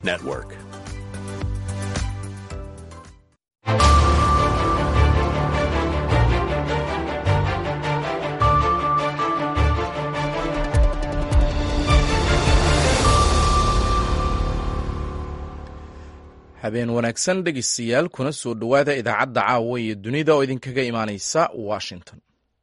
Network. habeen wanaagsan dhegeystayaal kuna soo dhowaada idaacadda caawa iyo dunida oo idinkaga imaaneysa washington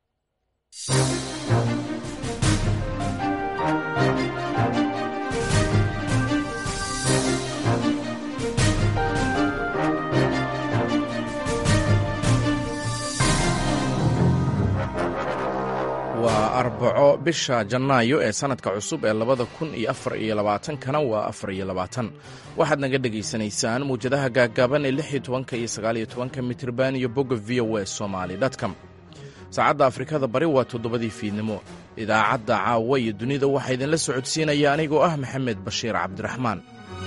waa arbaco bisha janaayo ee sanadka cusub ee labada kun iyo afar iyo labaatankana waa afar iyo labaatan waxaad naga dhegaysanaysaan muwjadaha gaaggaaban ee lix iyo tobanka iyo sagaal iyo tobanka mitirban iyo bogga v o e somaali dtcom saacadda afrikada bari waa toddobadii fiidnimo idaacadda caawa iyo dunida waxaa idinla socodsiinaya anigoo ah maxamed bashiir cabdiraxmaan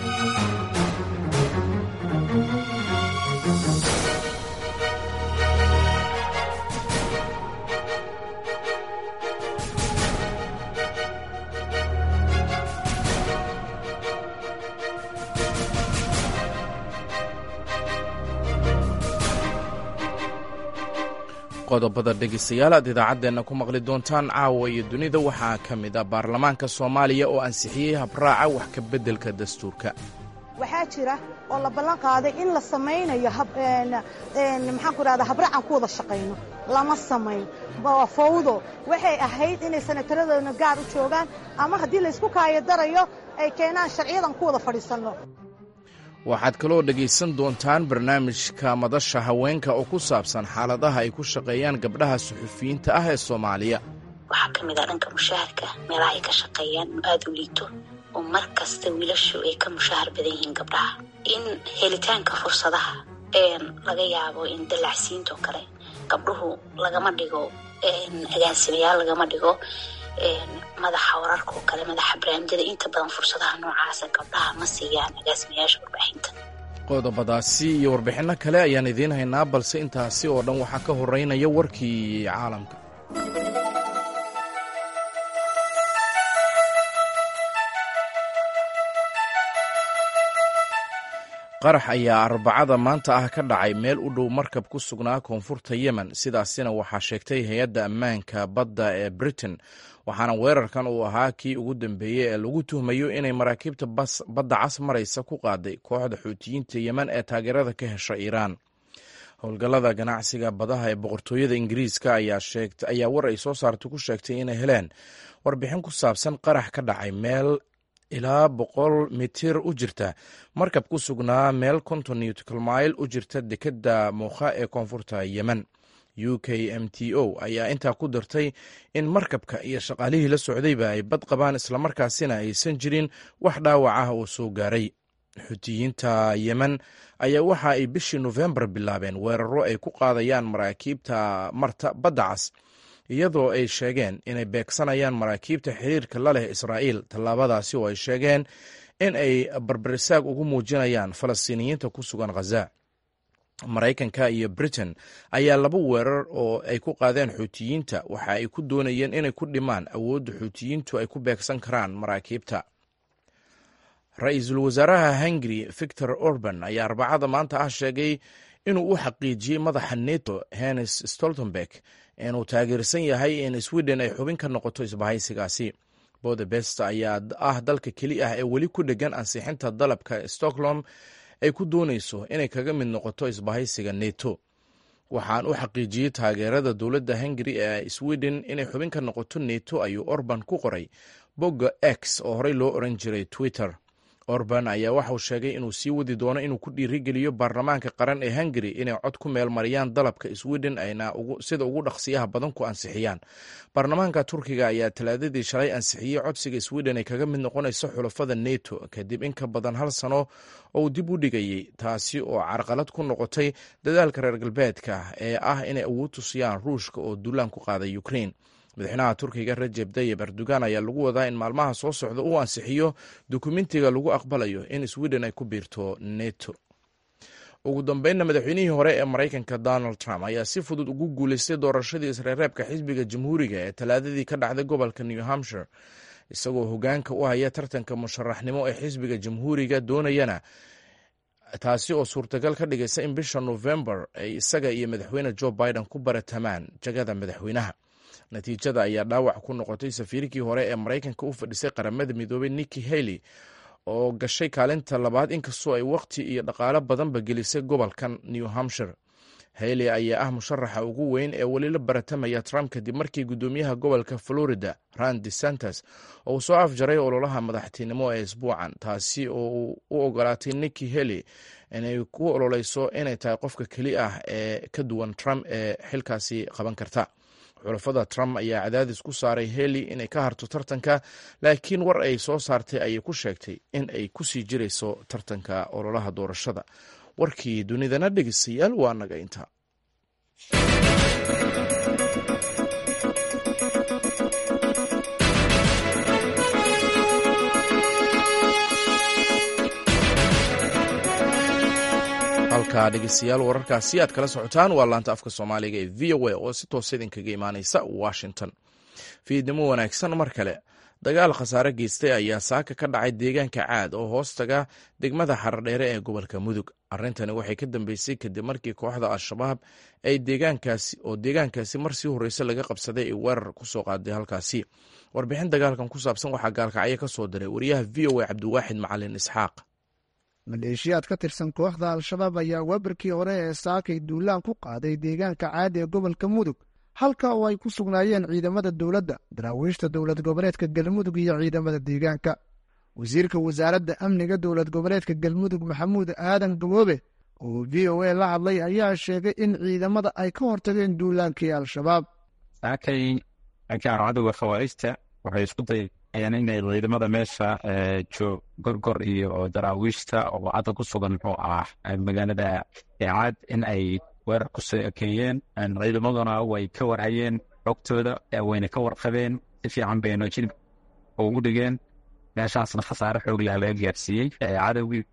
qodobada dhegeystayaal aad idaacaddeenna ku maqli doontaan caawa iyo dunida waxaa ka mid a baarlamaanka soomaaliya oo ansixiyey habraaca wax ka beddelka dastuurka waxaa jira oo la ballan qaaday in la samaynayo maxaan ku dhahdaa habraacan ku wada shaqayno lama samayn waa fawdo waxay ahayd inay sanataradooda gaar u joogaan ama haddii laysku kaayo darayo ay keenaan sharciyadan ku wada fadhiisanno waxaad kaloo dhegaysan doontaan barnaamijka madasha haweenka oo ku saabsan xaaladaha ay ku shaqeeyaan gabdhaha suxufiyiinta ah ee soomaaliya waxaa ka mid ah dhanka mushaharka meelaha ay ka shaqeeyaan oo aada u liito oo mar kasta wiilashu ay ka mushahar badan yihiin gabdhaha in helitaanka fursadaha laga yaabo in dallacsiintoo kale gabdhuhu lagama dhigo agaasimayaal lagama dhigo madaxa wararka oo kale madaxa barnaamijyada inta badan fursadaha noocaasa gabdhaha ma siiyaan agaasimayaasha warbaahinta qodobadaasi iyo warbixinno kale ayaan idiin haynaa balse intaasi oo dhan waxaa ka horeynaya warkii caalamka qarax ayaa arbacada maanta ah ka dhacay meel u dhow markab ku sugnaa koonfurta yemen sidaasina waxaa sheegtay hay-adda ammaanka badda ee britain waxaana weerarkan uu ahaa kii ugu dambeeyey ee lagu tuhmayo inay maraakiibta badda cas maraysa ku qaaday kooxda xuutiyiinta yemen ee taageerada ka hesha iiraan howlgallada ganacsiga badaha ee boqortooyada ingiriiska ayaa war ay soo saartay ku sheegtay inay heleen warbixin ku saabsan qarax ka dhacay meel ilaa boqol mitir u jirta markab ku sugnaa meel konton newtcal mile u jirta dekedda muukha ee koonfurta yemen u k m t o ayaa intaa ku dartay in markabka iyo shaqaalihii la socdayba ay bad qabaan islamarkaasina aysan jirin wax dhaawac ah oo soo gaaray xutiyiinta yemen ayaa waxa ay bishii nofembar bilaabeen weeraro ay ku qaadayaan maraakiibta marta badda cas iyadoo ay sheegeen inay beegsanayaan maraakiibta xiriirka la leh israa'iil tallaabadaasi oo ay sheegeen in ay barbarisaag ugu muujinayaan falastiiniyiinta ku sugan khaza maraykanka iyo britain ayaa laba weerar oo ay ku qaadeen xuutiyiinta waxa ay ku doonayeen inay ku dhimaan awoodda xuutiyiintu ay ku beegsan karaan maraakiibta ra-iisul wasaaraha hungari victor orban ayaa arbacada maanta ah sheegay inuu u xaqiijiyey madaxa neto hennes stoltenberg inuu taageersan yahay in sweden ay xubin ka noqoto isbahaysigaasi bodebest ayaa ah dalka keli ah ee weli ku dhegan ansixinta dalabka stockholm ay ku doonayso inay kaga mid noqoto isbahaysiga neto waxaan u xaqiijiyey taageerada dowladda hungari ee sweden inay xubin ka noqoto neto ayuu orban ku qoray bogga x oo horey loo oran jiray twitter orban ayaa waxauu sheegay inuu sii wadi doono inuu ku dhiirigeliyo baarlamaanka qaran ee hungari inay cod ku meel mariyaan dalabka sweden ayna sida ugu dhaqsiyaha badan ku ansixiyaan baarlamaanka turkiga ayaa talaadadii shalay ansixiyey codsiga sweden ay kaga mid noqonayso xulafada neto kadib in ka badan hal sano oo uu dib u dhigayey taasi oo carqalad ku noqotay dadaalka reer galbeedka ee ah inay awood tusiyaan ruushka oo duulaan ku qaaday ukrain madaxweynaha turkiga rajeb tayib erdogan ayaa lagu wadaa in maalmaha soo socda uu ansixiyo dukumentiga lagu aqbalayo in sweden ay ku biirto neto ugu dambeynna madaxweynihii hore ee maraykanka donald trump ayaa si fudud ugu guuleystay doorashadii isreereebka xisbiga jamhuuriga ee talaadadii ka dhacday gobolka new hampshire isagoo hogaanka u haya tartanka musharaxnimo ee xisbiga jamhuuriga doonayana taasi oo suurtagal ka dhigaysa in bisha nofembar ay isaga iyo madaxweyne jo biden ku baratamaan jagada madaxweynaha natiijada ayaa dhaawac ku noqotay safiirkii hore ee maraykanka u fadhisay qaramada midoobey nikki haley oo gashay kaalinta labaad inkastoo ay wakhti iyo dhaqaalo badanba gelisay gobolkan new hampshire haley ayaa ah musharaxa ugu weyn ee weli la baratamaya trump kadib markii guddoomiyaha gobolka florida ran desantes oo uu soo afjaray ololaha madaxtinimo ee isbuucan taasi oo uu u ogolaatay nikki haley inay ku ololeyso inay tahay qofka keli ah ee ka duwan trump ee xilkaasi qaban karta xulafada trump ayaa cadaadis ku saaray haley inay ka harto tartanka laakiin war ay soo saartay ayay ku sheegtay in ay kusii jirayso tartanka ololaha doorashada warkii dunidana dhegeystayaal waa naga inta halkaa dhegeystayaal wararkaasi aad kala socotaan waa laanta afka soomaaliga ee v o a oo si toosa idinkaga imaaneysa washington fiidnimo wanaagsan mar kale dagaal khasaare geystay ayaa saaka ka dhacay deegaanka caad oo hoos taga degmada xaradheere ee gobolka mudug arrintani waxay ka dambeysay kadib markii kooxda al-shabaab ay deegaankaasi oo deegaankaasi mar sii horreyse laga qabsaday ay weerar ku soo qaaday halkaasi warbixin dagaalkan ku saabsan waxaa gaalkacyo ka soo diray wariyaha v o a cabdiwaaxid macalin isxaaq maleeshiyaad ka tirsan kooxda al-shabaab ayaa weberkii hore ee saakay duulaan ku qaaday deegaanka caadi ee gobolka mudug halka oo ay ku sugnaayeen ciidamada dowladda daraawiishta dowlad goboleedka galmudug iyo ciidamada deegaanka wasiirka wasaaradda amniga dowlad goboleedka galmudug maxamuud aadan gaboobe oo v o a la hadlay ayaa sheegay in ciidamada ay ka hortageen duulaankii al-shabaab saakay cadowga khawaarijta waxay isku dayayeen inay ciidamada meesha joog gorgor iyo daraawiishta oo cadda ku sugan muxuu ah magaalada eecaad in ay weerar ku keeyeen ciidamaduna way ka warhayeen xogtooda wayna ka warqabeen si fiican bayna jilib ugu dhigeen meeshaasna khasaare xoog leh laga gaarsiiyey cadowgii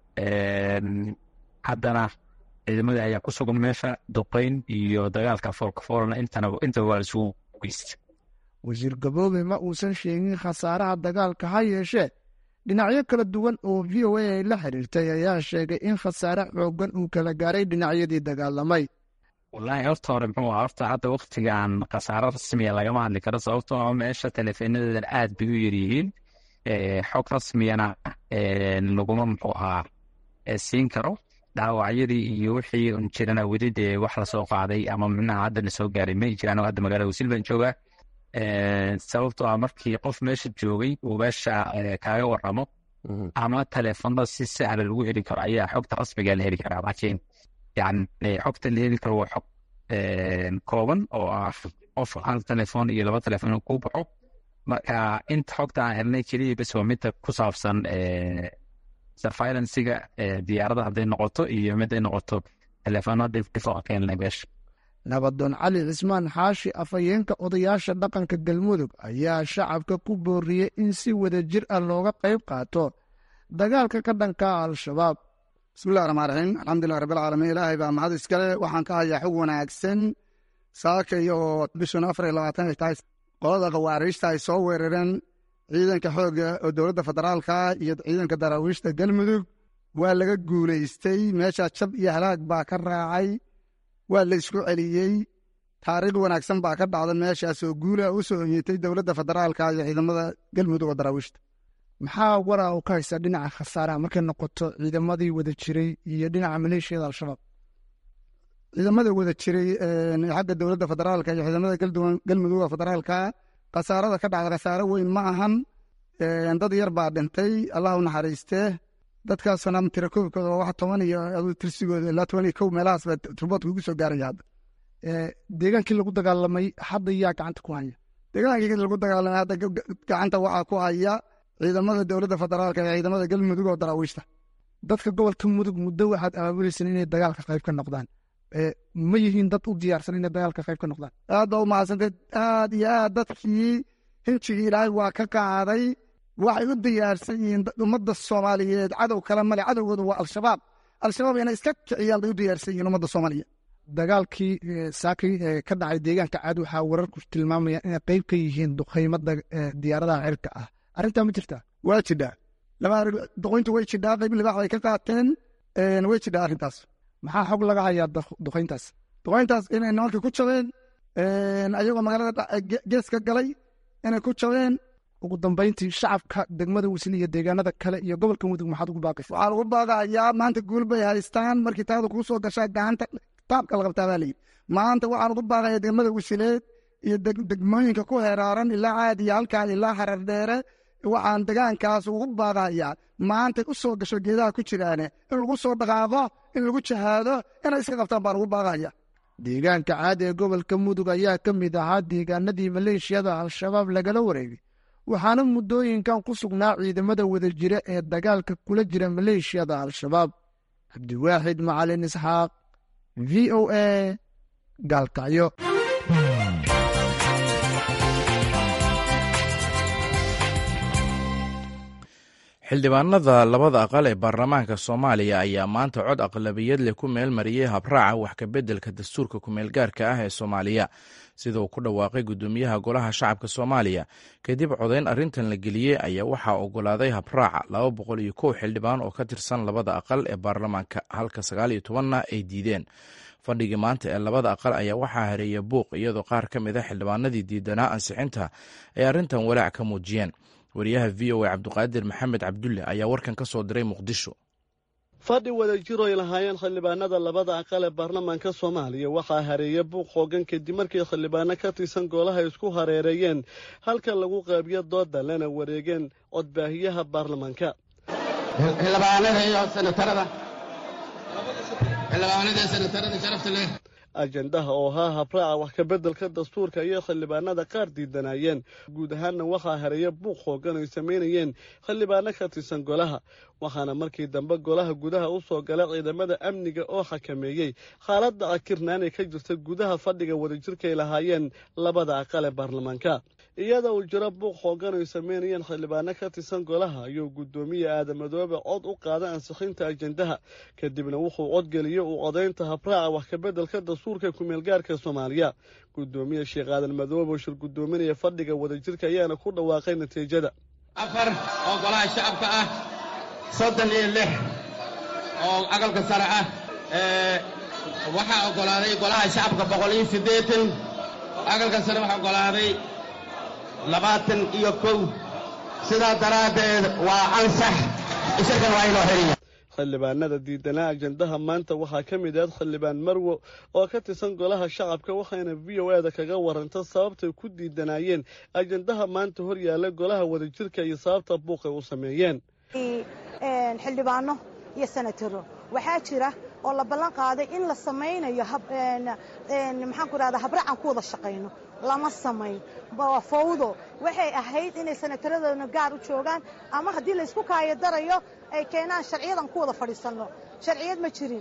haddana ciidamadii ayaa ku sugan meesha duqeyn iyo dagaalka foolkafoolna intaba waa isugu geysta wasiir gaboobe ma uusan sheegin khasaaraha dagaalka ha yeeshee dhinacyo kala duwan oo v o a ay la xiriirtay ayaa sheegay in khasaare xoogan uu kala gaaray dhinacyadii dagaalamay wallaahi horta hore muxuu aha horta hadda waktigan khasaaro rasmiya lagama hadli karo sababtoo meesha teleefenadeedan aad bay u yaryihiin xog rasmiyana laguma muxuu ahaa siin karo dhaawacyadii iyo wixii un jirana weli dee wax lasoo qaaday ama micnaha hadda lasoo gaaray may jiraan hadda magaalada wasiil baan joogaa sababtoo ah markii qof meesha joogay uu meesha kaaga waramo ama teleefonada si sahla lagu heli karo ayaa xogta rasmiga la heli karaa laakiin yani xogta la heli karo waa xog kooban oo ah qof hal telefoon iyo laba telefoon ku baxo marka inta xogta aan helnay keliya bes waa midda ku saabsan surveilancega diyaarada hadday noqoto iyo miday noqoto telefoonada difoo keenlay meesha nabadoon cali cismaan xaashi afhayeenka odayaasha dhaqanka galmudug ayaa shacabka ku booriyey in si wada jir ah looga qayb qaato dagaalka ka dhanka al-shabaab bismillahi raxmaan raxiim alxamdulilah rabbilcaalamiin ilaahay baa mahad iskale waxaan ka hayaa xog wanaagsan saakay oo bishun afar iyo labaatan ay tahay qolada khawaariijta ay soo weerareen ciidanka xoogga oo dowladda federaalka iyo ciidanka daraawiishta galmudug waa laga guulaystay meeshaa jab iyo halaag baa ka raacay waa la isku celiyey taariikh wanaagsan baa ka dhacda meeshaasoo guula u soo oyitay dowladda federaalka iyo ciidamada galmudug oo daraawiishta maxaa waraa u ka haysaa dhinaca khasaaraha markay noqoto ciidamadii wada jiray iyo dhinaca maleeshiyada al-shabaab ciidamada wada jiray xagga dowladda federaalka iyo ciidamada galmudug oo federaalka khasaarada ka dhacda khasaaro weyn ma ahan dad yar baa dhintay allah u naxariistee dadkaasna tirakoobkooda waa wax toban iyo tirsigooda ilaa toban iyo kow meelahaas baa turboodka ugu soo gaaraya hadda deegaankii lagu dagaalamay hadda yaa gacanta ku haya deegaankii lagu dagaalamay hadda gacanta waxaa ku haya ciidamada dowladda federaalka iyo ciidamada galmudug oo daraawiishta dadka gobolka mudug muddo waxaad abaabuleyseen inay dagaalka qayb ka noqdaan ma yihiin dad u diyaarsan inay dagaalka qayb ka noqdaan aad baa u mahadsanteed aad iyo aad dadkii hinjigii ilaahay waa ka qaaday waxay u diyaarsan yihiin ummadda soomaaliyeed cadow kale male cadowgooda waa al-shabaab al-shabaab inay iska kiciyaan bay u diyaarsan yihiin ummadda soomaaliyeed dagaalkii saakay ka dhacay deegaanka caad waxaa wararku tilmaamayaan inay qayb ka yihiin duqeymada diyaaradaha cirka ah arrintaa ma jirtaa waa jidhaa laba duqayntu way jidhaa qayb libaax ay ka qaateen way jidhaa arrintaas maxaa xog laga hayaa duqayntaas duqayntaas inay nimanka ku jabeen ayagoo magaalada geeska galay inay ku jabeen ugu dambayntii shacabka degmada wisli iyo deegaanada kale iyo gobolka mudug maxaad ugu baaqaysa waxaa lagu baaqayaa maanta guul bay haystaan markii taada kuu soo gashaa gacanta taabka la qabtaa baa layidhi maanta waxaan ugu baaqaya degmada wisileed iyo degmooyinka ku heraaran ilaa caadi iyo halkaa ilaa harar dheere waxaan degaankaas ugu baaqayaa maanta u soo gasho geedaha ku jiraane in lagu soo dhaqaaqo in lagu jahaado inay iska qabtaan baan ugu baaqaya deegaanka caadi ee gobolka mudug ayaa ka mid ahaa deegaanadii maleeshiyada al-shabaab lagala wareegay waxaana muddooyinkan ku sugnaa ciidamada wadajira ee dagaalka kula jira maleeshiyada al-shabaab cabdiwaaxid macalin isxaaq v o a gaalkacyo xildhibaanada labada aqal ee baarlamaanka soomaaliya ayaa maanta cod aqlabiyad leh ku meel mariyey habraaca wax kabeddelka dastuurka kumeelgaarka ah ee soomaaliya sida uu ku dhawaaqay guddoomiyaha golaha shacabka soomaaliya kadib codayn arrintan la geliyey ayaa waxaa ogolaaday habraaca laba boqol iyo kow xildhibaan oo ka tirsan labada aqal ee baarlamaanka halka sagaal iyo tobanna ay diideen fadhigii maanta ee labada aqal ayaa waxaa hareeya buuq iyadoo qaar ka mid a xildhibaanadii diidanaa ansixinta ay arrintan walaac ka muujiyeen wariyaha v o a cabduqaadir maxamed cabdulle ayaa warkan ka soo diray muqdisho fadhi wadajir ay lahaayeen xildhibaanada labada aqal ee baarlamaanka soomaaliya waxaa hareeya buuq xoogan kadib markii xildhibaano ka tirsan golaha isku hareereeyeen halka lagu qeybiyo dooda lana wareegeen codbaahiyaha baarlamaanka xildhibaanada iyo senatarada xildhibaanada senatarada sharafta leh ajendaha oo ahaa habraaca wax kabeddelka dastuurka ayay xildhibaanada qaar diidanayeen guud ahaanna waxaa hareeya buuq xoogan ay samaynayeen xildhibaano ka tirsan golaha waxaana markii dambe golaha gudaha u soo gala ciidamada amniga oo xakameeyey xaaladda akirnaan ee ka jirta gudaha fadhiga wadajirkaay lahaayeen labada aqal ee baarlamaanka iyada uu jiro buuq xoogan ay samaynayeen xildhibaano ka tirsan golaha ayuu guddoomiye aadamadoobe cod u qaaday ansixinta ajendaha kadibna wuxuu codgeliyey uu codaynta habraaca wax kabeddelka dastuurka kumeelgaarka soomaaliya guddoomiye sheekh aadan madoobe oo shir guddoominaya fadhiga wadajirka ayaana ku dhawaaqay natiijada afar oo golaha shacabka ah soddon iyo lix oo aqalka sare ah waxaa oggolaaday golaha shacabka boqol iyo siddeetan aqalka sare waxaa oggolaaday labaatan iyo kow sidaa daraaddeed waa ansax isagan waa inoo xeliya xildhibaanada diidanaa ajendaha maanta waxaa ka mid ahayd xildhibaan marwo oo ka tirsan golaha shacabka waxayna v o eda kaga waranta sababtay ku diidanaayeen ajendaha maanta hor yaalla golaha wadajirka iyo sababta buuqay u sameeyeen xildhibaano iyo senataro waxaa jira oo la ballan qaaday in la samaynayo maxaan ku rahda habraacan ku wada shaqayno lama samayn waa fawdo waxay ahayd inay senataradooda gaar u joogaan ama haddii laysku kaayo darayo ay keenaan sharciyadan ku wada fadhiisanno sharciyad ma jirin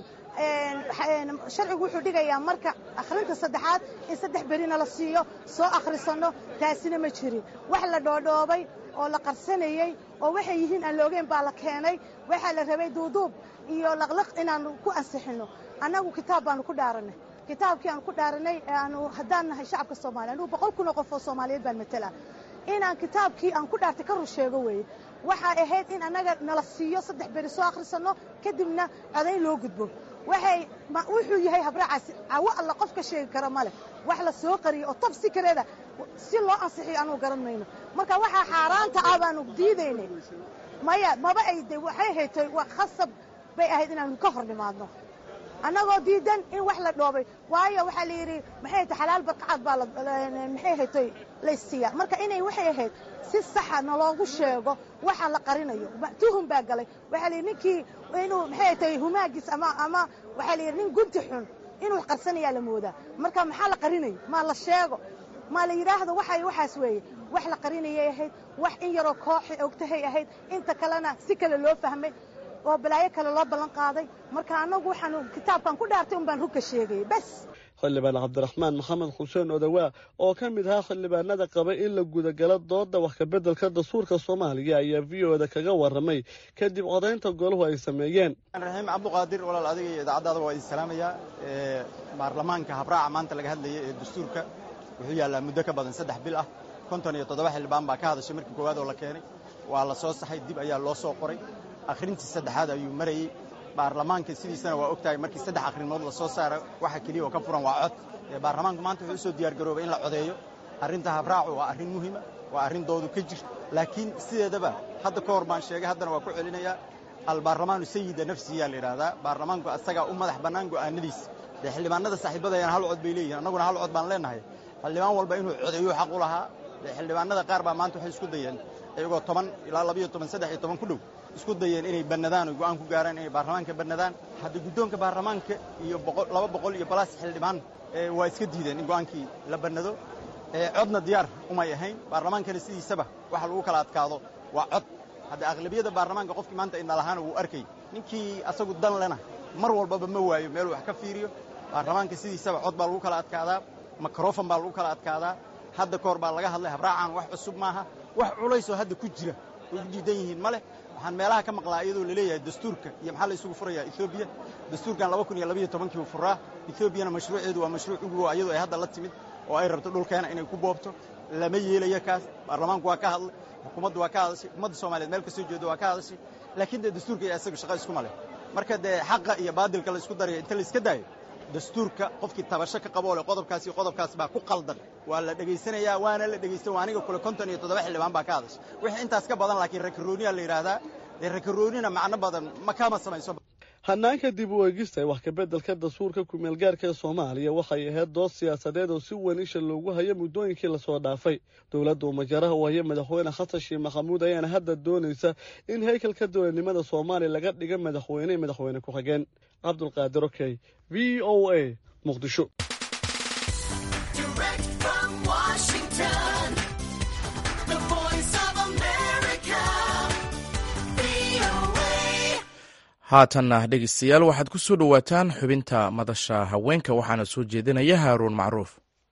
sharcigu wuxuu dhigayaa marka akhrinta saddexaad in saddex berina la siiyo soo akhrisanno taasina ma jirin wax la dhoodhoobay oo la qarsanayey oo waxay yihiin aan loogeyn baa la keenay waxaa la rabay duuduub iyo laqlaq inaannu ku ansixinno annagu kitaab baannu ku dhaaranay kitaabkii aan ku dhaaranay aanu haddaan nahay shacabka soomaaliya anugu boqol kun oo qof oo soomaaliyeed baan matala inaan kitaabkii aan ku dhaartay ka rur sheego weeye waxay ahayd in annaga nala siiyo saddex beri soo akhrisanno kadibna codayn loo gudbo waxay wuxuu yahay habraacaasi cawo alla qof ka sheegi kara ma leh wax la soo qariyey oo tab si kareeda si loo ansixiyo anugu garan mayno marka waxaa xaaraanta ah baanu diidaynay maya maba ay de waxay haytay waa khasab bay ahayd inaanu ka hor nimaadno annagoo diidan in wax la dhoobay waayo waxaa la yidhi maxay haytay xalaal barqacad baa maxay haytay laysiiya marka inay waxay ahayd si saxa naloogu sheego waxa la qarinayo tuhum baa galay waxaa la yidhi ninkii inuu maxay haytay humaagiis ama ama waxaa la yidhi nin gunti xun inuu qarsanayaa la moodaa marka maxaa la qarinayo maa la sheego maa la yidhaahdo waxay waxaas weeye wax la qarinayay ahayd wax in yaroo kooxi ogtahay ahayd inta kalena si kale loo fahmay oo balaayo kale loo ballan qaaday marka annagu waxaanu kitaabkan ku dhaartay un baan rugka sheegayay bas xildhibaan cabdiraxmaan maxamed xuseen odawaa oo ka mid ahaa xildhibaanada qaba in la gudagalo dooda wax kabeddelka dastuurka soomaaliya ayaa v o da kaga warramay kadib codaynta golahu ay sameeyeen raxiim cabduqaadir walaal adiga iyo idaacaddaada waa idin salaamayaa baarlamaanka habraaca maanta laga hadlayay ee dastuurka wuxuu yaallaa muddo ka badan saddex bil ah konton iyo toddoba xildhibaan baa ka hadashay markii koowaad oo la keenay waa la soo saxay dib ayaa loo soo qoray akhrintii saddexaad ayuu marayey baarlamaanka sidiisana waa og tahay markii saddex akhrimood la soo saara waxa keliya oo ka furan waa cod baarlamaanku maanta wuxuu usoo diyaargaroobay in la codeeyo arrinta habraacu waa arrin muhiima waa arrin doodu ka jirta laakiin sideedaba hadda ka hor baan sheegay haddana waa ku celinayaa albaarlamaanu sayida nafsiyaa la yidhaahdaa baarlamaanku asagaa u madax bannaan go'aanadiisa dee xildhibaanada saaxiibadayana hal cod bay leeyihin annaguna hal cod baan leenahay xildhibaan walba inuu codeeyo xaq u lahaa dee xildhibaanada qaar baa maanta waxay isku dayeen iyagoo toban ilaa labayo toban saddex iyo toban ku dhow isku dayeen inay bannadaan oo go'aan ku gaaraan inay baarlamaanka bannadaan hadda guddoonka baarlamaanka iyo laba boqol iyo balaas xildhibaan waa iska diideen in go'aankii la bannado codna diyaar umay ahayn baarlamaankana sidiisaba waxa lagu kala adkaado waa cod hadda aqlabiyadda baarlamaanka qofkii maanta indhalahaana wuu arkay ninkii asagu dan lena mar walbaba ma waayo meeluu wax ka fiiriyo baarlamaanka sidiisaba cod baa lagu kala adkaadaa mikrofon baa lagu kala adkaadaa hadda ka hor baa laga hadlay habraacaan wax cusub maaha wax culaysoo hadda ku jira way ku diidan yihiin ma leh waxaan meelaha ka maqlaa iyadoo laleeyahay dastuurka iyo maxaa la isugu furayaa etoobiya dastuurkan laba kun iyo labayo tobankii uu furaa etoobiyana mashruuceedu waa mashruuc ugu iyadoo ay hadda la timid oo ay rabto dhulkeena inay ku boobto lama yeelayo kaas baarlamaanku waa ka hadlay xukuumaddu waa ka hadashay ummadda soomaaliyeed meel kasoo jeedo waa ka hadashay laakiin dee dastuurka iyo isaga shaqo iskuma leh marka dee xaqa iyo baadilka la isku darayo inta la iska daayo dastuurka qofkii tabasho ka qaboo leh qodobkaas iyo qodobkaas baa ku qaldan waa la dhegaysanayaa waana la dhegaysta waa aniga kule konton iyo toddoba xildhibaan baa ka hadashay wixii intaas ka badan laakiin rakarooniyaa la yidhaahdaa dee rakaroonina macno badan ma kama samayso hanaanka dib u eegista wax kabeddelka dastuurka kumeelgaarka ee soomaaliya waxay ahayd dood siyaasadeed oo si weyn isha loogu hayo muddooyinkii lasoo dhaafay dowladda umajaraha u haya madaxweyne xasan sheekh maxamuud ayaana hadda doonaysa in haykalka dowladnimada soomaaliya laga dhiga madaxweyne iyo madaxweyne ku-xigeen cabdulqaadir okey v o a muqdisho haatanna dhegeystayaal waxaad ku soo dhowaataan xubinta madasha haweenka waxaana soo jeedinaya haaruun macruuf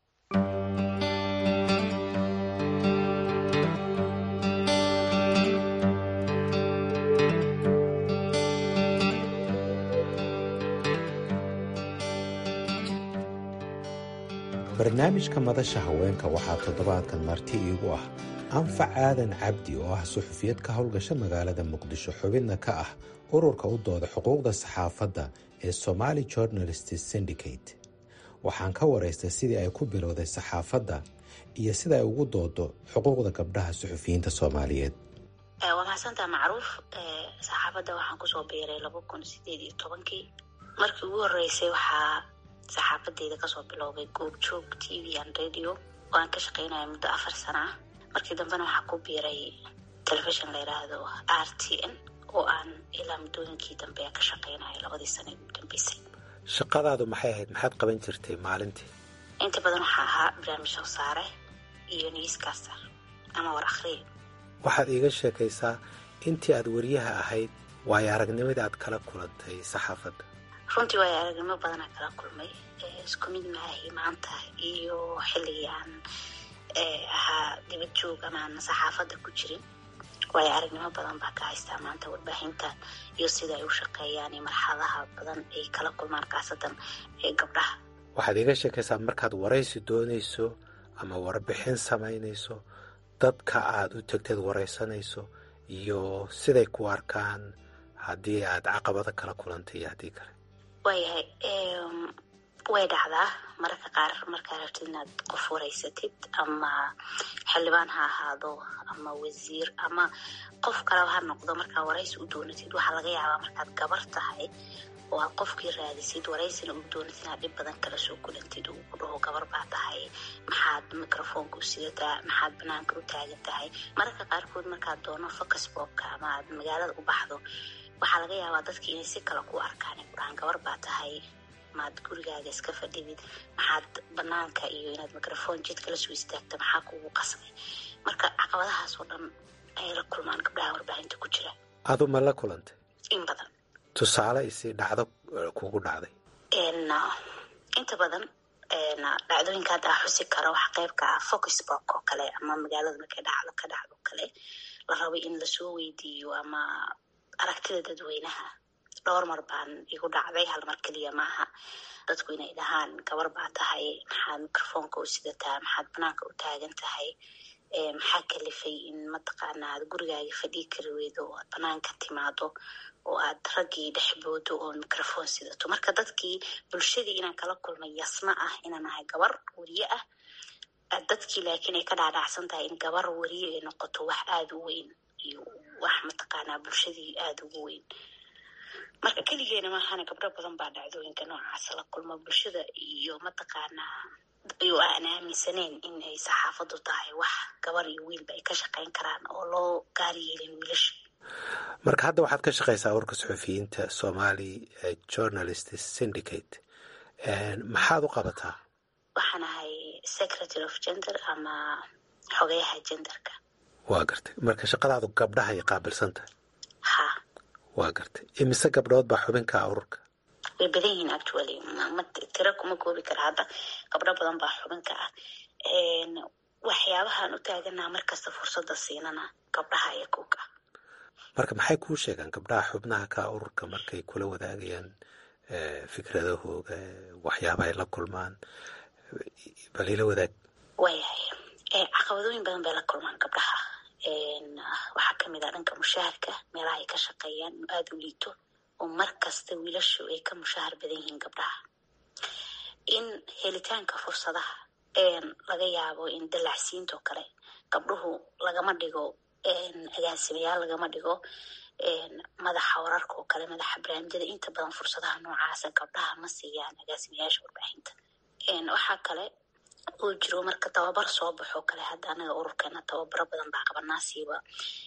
barnaamijka madasha haweenka waxaa toddobaadkan marti iigu ah anfac aadan cabdi oo ah suxufiyad ka howlgasha magaalada muqdisho xubidna ka ah ururka u dooda xuquuqda saxaafadda ee somaali journalist syndicate waxaan ka waraystay sidii ay ku bilowday saxaafadda iyo sida ay ugu doodo xuquuqda gabdhaha suxufiyiinta soomaaliyeed waa mahadsantaa macruuf saxaafadda waxaan kusoo biiray laba kun sideed iyo tobankii markii ugu horeysay waxaa saxaafadeyda kasoo bilowday goobjoog t v an radio oo aan ka shaqeynaya muddo afar sana ah markii dambena waxaa ku biiray telefishon la yidhaahdo r t n oo aan ilaa muddooyinkii dambe ka shaqeynayo labadii sana ugu dambeysay shaqadaadu maxay ahayd maxaad qaban jirtay maalintii inta badan waxaa ahaa barnaamij soo saare iyo newscaster ama war akhriye waxaad iiga sheekaysaa intii aad wariyaha ahayd waayo aragnimadii aad kala kulantay saxaafadda runtii waayo aragnimo badanaa kala kulmay isku mid maahi maanta iyo xilligii aan ahaa dibad joog ama aan saxaafadda ku jirin waayo aragnimo badan baa ka haystaa maanta warbaahinta iyo sida ay u shaqeeyaan iyo marxaladaha badan ay kala kulmaan kaasadan ee gabdhaha waxaad iiga sheekaysaa markaad waraysi doonayso ama warbixin samaynayso dadka aad u tegteed waraysanayso iyo siday ku arkaan haddii aad caqabado kala kulantay iyo haddii kale waayahay way dhacdaa mararka qaar markaa rabtid inaad qof waraysatid ama xildhibaan ha ahaado ama wasiir ama qof kaleba ha noqdo markaa waraysi u doonatid waxaa laga yaabaa markaad gabar tahay oo aad qofkii raadisid waraysina u doonatid inaad dhib badan kala soo kulantid uu ku dhaho gabar baa tahay maxaad microfoonka u sidataa maxaad banaanka u taagan tahay mararka qaarkood markaad doono focusbobka ama aad magaalada u baxdo waxaa laga yaabaa dadki inay si kale ku arkaan ay ku dhahaan gabar baa tahay maad gurigaaga iska fadhidid maxaad banaanka iyo inaad microfoon jidka la soo istaagta maxaa kugu qasbay marka caqabadahaas oo dhan ayay la kulmaan gabdhaha warbaahinta ku jira adu ma la kulantay in badan tusaale isi dhacdo kugu dhacday inta badan dhacdooyinka hadda a xusi karo wax qayb ka ah focusbok oo kale ama magaalada markay dhacdo ka dhacdo kale la rabo in lasoo weydiiyo ama aragtida dadweynaha dhowr mar baan igu dhacday hal mar keliya maaha dadku inay dhahaan gabar baa tahay maxaad microfoonka u sidataa maxaad banaanka u taagan tahay maxaa kalifay in mataqaana aad gurigaaga fadhii kari weydo oo aad banaanka timaado oo aad raggii dhexboodo oo microphone sidato marka dadkii bulshadii inaan kala kulmay yasma ah inaan ahay gabar weriye ah dadkii laakiin ay ka dhaadhacsan tahay in gabar weriye ay noqoto wax aada u weyn iyo wax mataqaanaa bulshadii aada ugu weyn marka keligeena maahana gabdho badan baa dhacdooyinka noocaasa la kulmo bulshada iyo mataqaanaa iyo aan aaminsaneyn in ay saxaafadu tahay wax gabar iyo wiilba ay ka shaqeyn karaan oo loo gaar yeelin wiilasha marka hadda waxaad ka shaqaysaa warka suxufiyiinta somali journalist syndicate maxaad u qabataa waxaan ahay secretary of gender ama xogeyaha genderka waa gartay marka shaqadaadu gabdhahay qaabilsan tahay ha waa gartay imise gabdhood baa xubinkaa ururka way badan yihiin actually tiro kuma koobi kara hadda gabdho badan baa xubinka ah waxyaabahaan u taaganaa markasta fursada siinana gabdhaha iyo kuka marka maxay kuu sheegaan gabdhaha xubnaha ka ururka markay kula wadaagayaan fikradahooga waxyaabaha ay la kulmaan bal ila wadaag waayahay caqabadooyin badan bay la kulmaan gabdhaha waxaa kamid ah dhanka mushaharka meelaha ay ka shaqeeyaan inu aada u liito oo mar kasta wiilashu ay ka mushahar badan yihiin gabdhaha in helitaanka fursadaha laga yaabo in dalacsiintoo kale gabdhuhu lagama dhigo agaasimayaal lagama dhigo madaxa wararka oo kale madaxa barnaamijyada inta badan fursadaha noocaasa gabdhaha ma siiyaan agaasimayaasha warbaahinta waxaa kale uu jiro marka tababar soo baxoo kale hadda anaga ururkeena tababaro badan baa qabanaasiiba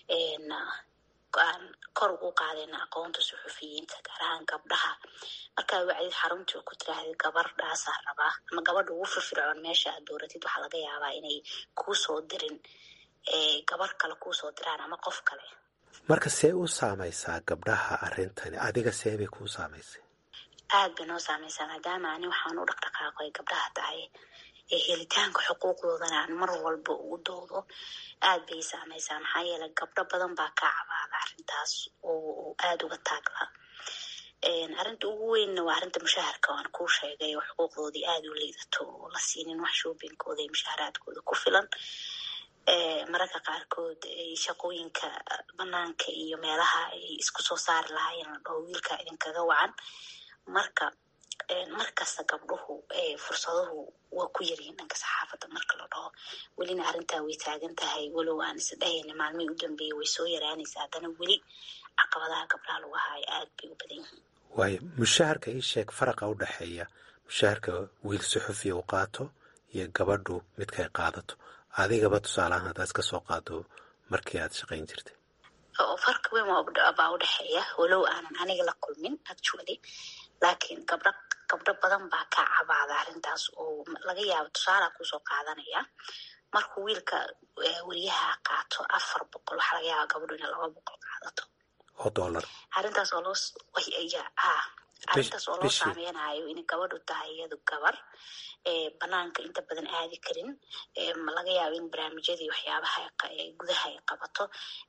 aan kor ugu qaadayna aqoonta suxufiyiinta gaar ahaan gabdhaha markaa wacdid xaruntii ku tiraahda gabardhaasaa rabaa ama gabadha ugu firfircoon meesha aad dooratid waxaa laga yaabaa inay kuu soo dirin gabar kale kuu soo diraan ama qof kale marka see u saamaysaa gabdhaha arrintani adiga see bay kuu saamaysay aad bay noo saamaysaa maadaama ani waxaan u dhaqdhaqaaqo ay gabdhaha tahay helitaanka xuquuqdoodana aan mar walba ugu doodo aad bay saamaysaa maxaa yeeley gabdho badan baa ka cabaada arrintaas oo aada uga taagla arrinta ugu weynna waa arrinta mushaharka waan kuu sheegay oo xuquuqdoodii aada u liidato oo la siinin wax shoobinkooda iyo mushaharaadkooda ku filan mararka qaarkood shaqooyinka banaanka iyo meelaha ay isku soo saari lahaayeen la dhaho wiilka idinkaga wacan marka markasta gabdhuhu fursaduhu waa ku yaryihiin dhanka saxaafadda marka la dhaho welina arrintaa way taagan tahay walow aan isdhahayna maalmihii u dambeeyey way soo yaraanaysa haddana weli caqabadaha gabdhaha lagu haayo aad bay u badan yihiin waayo mushaharka ii sheeg faraqa u dhexeeya mushaharka wiil suxufiya u qaato iyo gabadhu midkay qaadato adigaba tusaaleahaan haddaad ka soo qaado markii aad shaqayn jirtay farka weyn baa u dhexeeya walow aanan aniga la kulmin actually laakiin gabdho gabdho badan baa ka cabaada arrintaas oo laga yaabo tusaalaa kusoo qaadanaya markuu wiilka weriyaha qaato afar boqol waxaa laga yaaba gabadhu inay laba boqol qaadato oo dollar arrintaas oo loo ha arrintaas oo loo saameynayo in gabadhu tahay iyadu gabar banaanka inta badan aadi karin laga yaabo in barnaamijyadii waxyaabaha gudaha ay qabato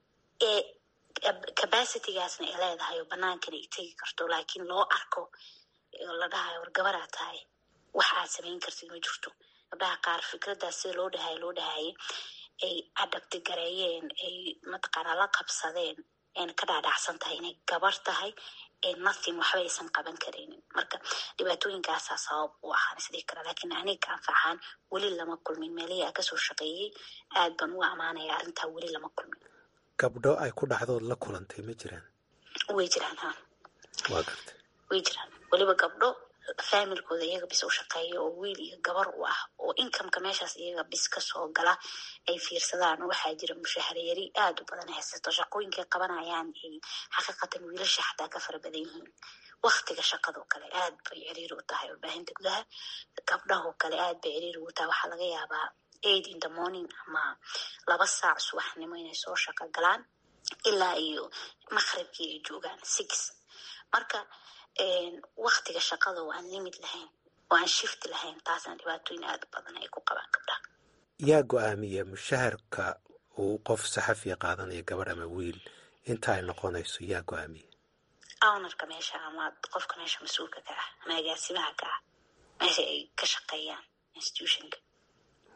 capacitygaasna ay leedahay oo banaankana ay tegi karto laakiin loo arko la dhahayo war gabaraa tahay wax aad samayn kartid ma jirto gabdhaha qaar fikraddaas sida loo dhahayo loo dhahayay ay adabti gareeyeen ay mataqaanaa la qabsadeen ayna ka dhaadhacsan tahay inay gabar tahay nothing waxba aysan qaban karaynin marka dhibaatooyinkaasaa sabab u ahaan isdhihi kara laakiin aniga anfaxaan weli lama kulmin meelihii aan kasoo shaqeeyey aad baan uga amaanaya arrintaa weli lama kulmin gabdho ay ku dhacdood la kulantay ma jiraan way jiraan ha waa gartay way jiraan weliba gabdho faamilkooda iyaga bis u shaqeeya oo wiil iyo gabar u ah oo inkameka meeshaas iyaga bis kasoo gala ay fiirsadaan waxaa jira mushaharyari aada u badan haysato shaqooyinkay qabanayaan ay xaqiiqatan wiilasha xataa ka fara badan yihiin waktiga shaqadoo kale aad bay ciriiri u tahay warbaahinta gudaha gabdhahoo kale aad bay ciriiri u tahay waxaa laga yaabaa aid in the morning ama laba saac subaxnimo inay soo shaqo galaan ilaa iyo maqribkii ay joogaan six marka waktiga shaqada oo aan limid lahayn oo aan shift lahayn taasna dhibaatooyin aada u badan ay ku qabaan gabdhaha yaa go-aamiya mushaharka uu qof saxafiya qaadanayo gabadh ama wiil inta ay noqonayso yaa go-aamiya ownarka meesha ama qofka meesha mas-uulka ka ah ama agaasimaha ka ah meesha ay ka shaqeeyaan institutionka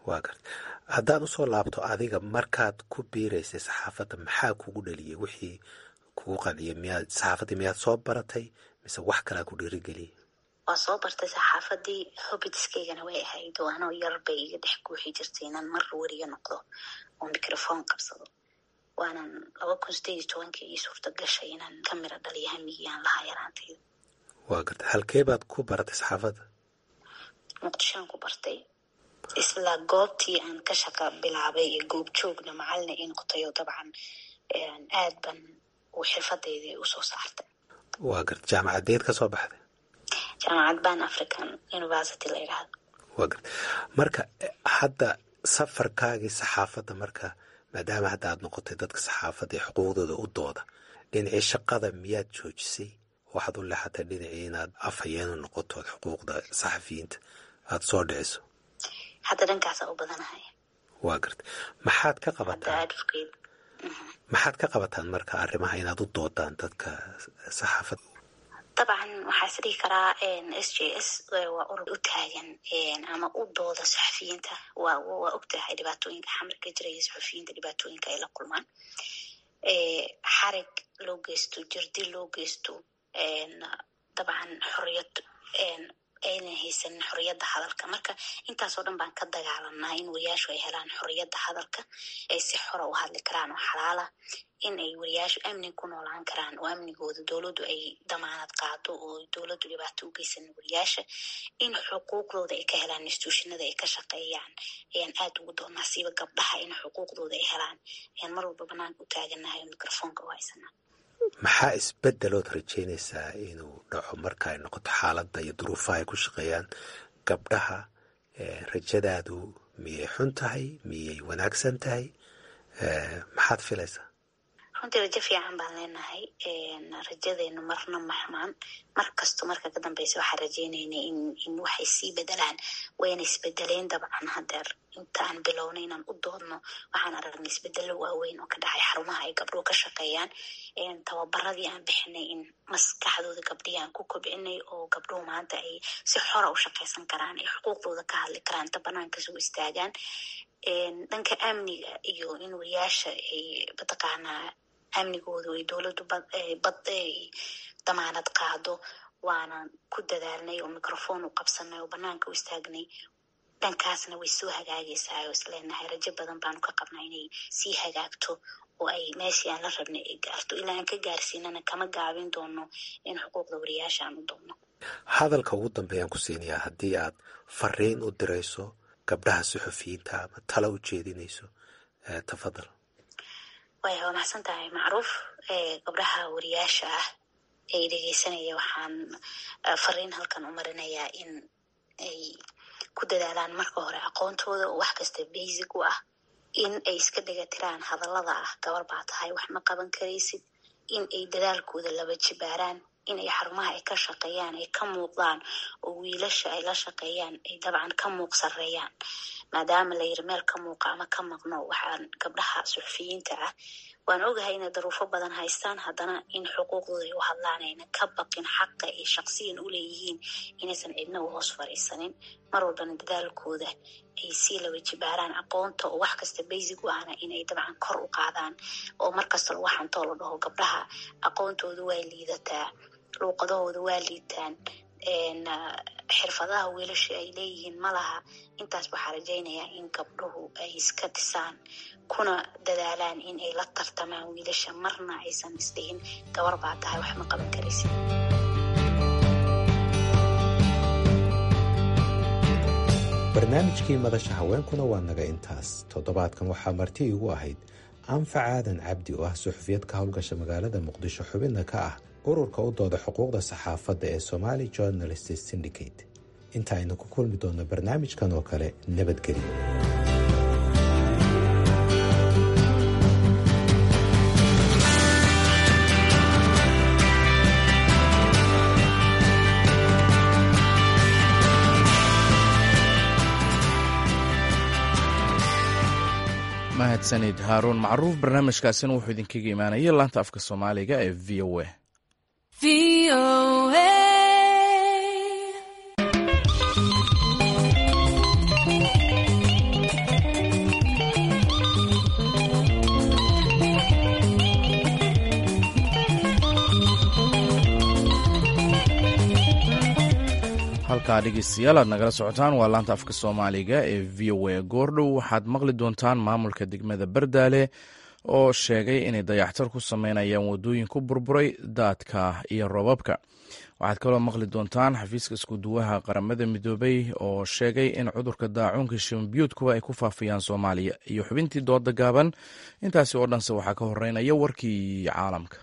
waa garta haddaan usoo laabto adiga markaad ku biiraysay saxaafadda maxaa kugu dhaliyay wixii kugu qanciyay miyaad saxaafaddii miyaad soo baratay mise wax kalaa ku dhiirigeliyay waa soo bartay saxaafadii hobitskaygana way ahayd oo anoo yar bay iga dhex guuxi jirtay inaan mar weriga noqdo oo microphone qabsado waanan laba kun sideed iyo tobankii ii suurta gashay inaan ka miro dhaliyo hamigii aan lahaa yaraantayda waa garta halkee baad ku baratay saxaafadda muqdishoan ku bartay isla goobtii aan ka shaqa bilaabay ee goob joogna macalina ii noqotay oo dabcan aad ban uu xirfadeydii usoo saartay waa garta jaamacadeed ka soo baxday jaamacad ban african university la yidhaahdo waa garta marka hadda safarkaagii saxaafadda marka maadaama hadda aad noqotay dadka saxaafadda ee xuquuqdooda u dooda dhinacii shaqada miyaad joojisay waxaad u leexatay dhinacii inaad afhayeenu noqoto ood xuquuqda saxafiyiinta aada soo dhiciso hadda dhankaasa u badanahay waa garta maxaad ka qabataan advocate maxaad ka qabataan marka arrimaha inaad u doodaan dadka saxaafadda dabcan waxaa is dhihi karaa s j s waa urur u taagan ama u dooda saxafiyiinta waa waa ogtahay dhibaatooyinka xamarka jiraya saxafiyiinta dhibaatooyinka ay la kulmaan xarig loo geysto jirdi loo geysto dabcan xoriyad aynan haysanin xoriyadda hadalka marka intaasoo dhan baan ka dagaalanaa in wariyaashu ay helaan xoriyadda hadalka ay si xora u hadli karaan oo xalaala in ay wariyaashu amni ku noolaan karaan oo amnigooda dowladdu ay damaanad qaado oo dowladdu dhibaato u geysan wariyaasha in xuquuqdooda ay ka helaan instituushinada ay ka shaqeeyaan ayaan aad ugu doonaa siiba gabdhaha in xuquuqdooda ay helaan ayaan mar walba banaanka u taaganahay oo microfoonka u haysanaa maxaa isbedelood rajeynaysaa inuu dhaco marka ay noqoto xaaladda iyo duruufaha ay ku shaqeeyaan gabdhaha rajadaadu miyay xun tahay miyay wanaagsan tahay maxaad filaysaa runtii rajo fiican baan leenahay rajadeenu marna maxmaan mar kasto marka ka dambeysa waxaan rajeynayna in in waxay sii bedelaan wayna isbedeleen dabcan hadeer intaan bilownay inaan u doodno waxaan aragnay isbedelo waaweyn oo ka dhacay xarumaha ay gabdhuhu ka shaqeeyaan tababaradii aan bixinay in maskaxdooda gabdhihii aan ku kobcinay oo gabdhuhu maanta ay si xora u shaqeysan karaan ay xuquuqdooda ka hadli karaan ta banaanka soo istaagaan dhanka amniga iyo in wariyaasha ay mataqaanaa amnigoodu ay dowladdu bad damaanad qaado waana ku dadaalnay oo microphone u qabsanay oo banaanka u istaagnay dhankaasna way soo hagaagaysaa oo isleenahay rajo badan baanu ka qabnaa inay sii hagaagto oo ay meeshii aan la rabnay ay gaarto ilaa aan ka gaarsiinana kama gaabin doono in xuquuqda wariyaasha aan u doonno hadalka ugu dambeeyaan ku siinayaa haddii aad fariin u dirayso gabdhaha suxufiyiinta ama tala u jeedinayso tafadal way waa maxsan tahay macruuf gabdhaha wariyaasha ah ee dhegeysanaya waxaan fariin halkan u marinayaa in ay ku dadaalaan marka hore aqoontooda oo wax kasta basic u ah in ay iska dhegatiraan hadallada ah gabar baa tahay wax ma qaban karaysid in ay dadaalkooda laba jibaaraan in ay xarumaha ay ka shaqeeyaan ay ka muuqdaan oo wiilasha ay la shaqeeyaan ay dabcan ka muuq sareeyaan maadaama la yiri meel ka muuqa ama ka maqno waxaan gabdhaha suxufiyiinta ah waan ogahay inay daruufo badan haystaan haddana in xuquuqdooda ay u hadlaan ayna ka baqin xaqa ay shaqsiyan u leeyihiin inaysan cidna u hoos fariisanin mar walbana dadaalkooda ay sii laba jibaaraan aqoonta oo wax kasta basic u ahna inay dabcan kor u qaadaan oo markasta lagu xantoo la dhaho gabdhaha aqoontooda waa liidataa luuqadahooda waa liitaan xirfadaha wiilasha ay leeyihiin ma laha intaas waxaa rajaynayaa in gabdhuhu ay iska dhisaan kuna dadaalaan in ay la tartamaan wiilasha marna aysan isdhihin gabar baa tahay wax ma qaban karaysid barnaamijkii madasha haweenkuna waa naga intaas toddobaadkan waxaa marti iigu ahayd anfac aadan cabdi oo ah suxufiyad ka howlgasha magaalada muqdisho xubinna ka ah ururka u dooda xuquuqda saxaafadda ee somali journalist syndicate inta aynu ku kulmi doonno barnaamijkan oo kale nabadgelyo mahadsanid haaruun macruuf barnaamijkaasina wuxuu idinkaga imaanaya laanta afka soomaaliga ee v o a halkaa dhegeystayaal aad nagala socotaan waa laanta afka soomaaliga ee v o a goordhow waxaad maqli doontaan maamulka degmada bardaale oo sheegay inay dayaxtar ku sameynayaan wadooyin ku burburay daadka iyo roobabka waxaad kaloo maqli doontaan xafiiska iskuduwaha qaramada midoobay oo sheegay in cudurka daacuunka shimbiyuudkuwa ay ku faafiyaan soomaaliya iyo xubintii dooda gaaban intaasi oo dhanse waxaa ka horeynaya warkii caalamka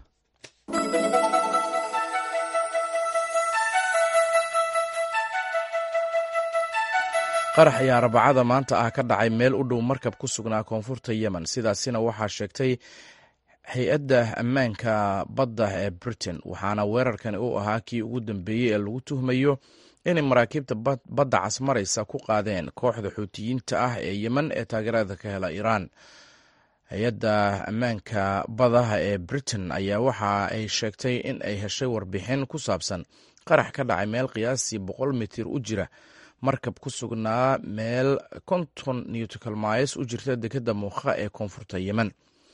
qarax ayaa arbacada maanta ah ka dhacay meel u dhow markab ku sugnaa koonfurta yemen sidaasina waxaa sheegtay hay-adda ammaanka badda ee britain waxaana weerarkani uu ahaa kii ugu dambeeyey ee lagu tuhmayo inay maraakiibta badda casmaraysa ku qaadeen kooxda xuutiyiinta ah ee yemen ee taageerada ka hela iiraan hay-adda ammaanka badaha ee britain ayaa waxa ay sheegtay in ay heshay warbixin ku saabsan qarax ka dhacay meel qiyaastii boqol mitir u jira markab ku sugnaa meel konton newtcalmys u jirta dekeda muuqa ee koonfurta yemen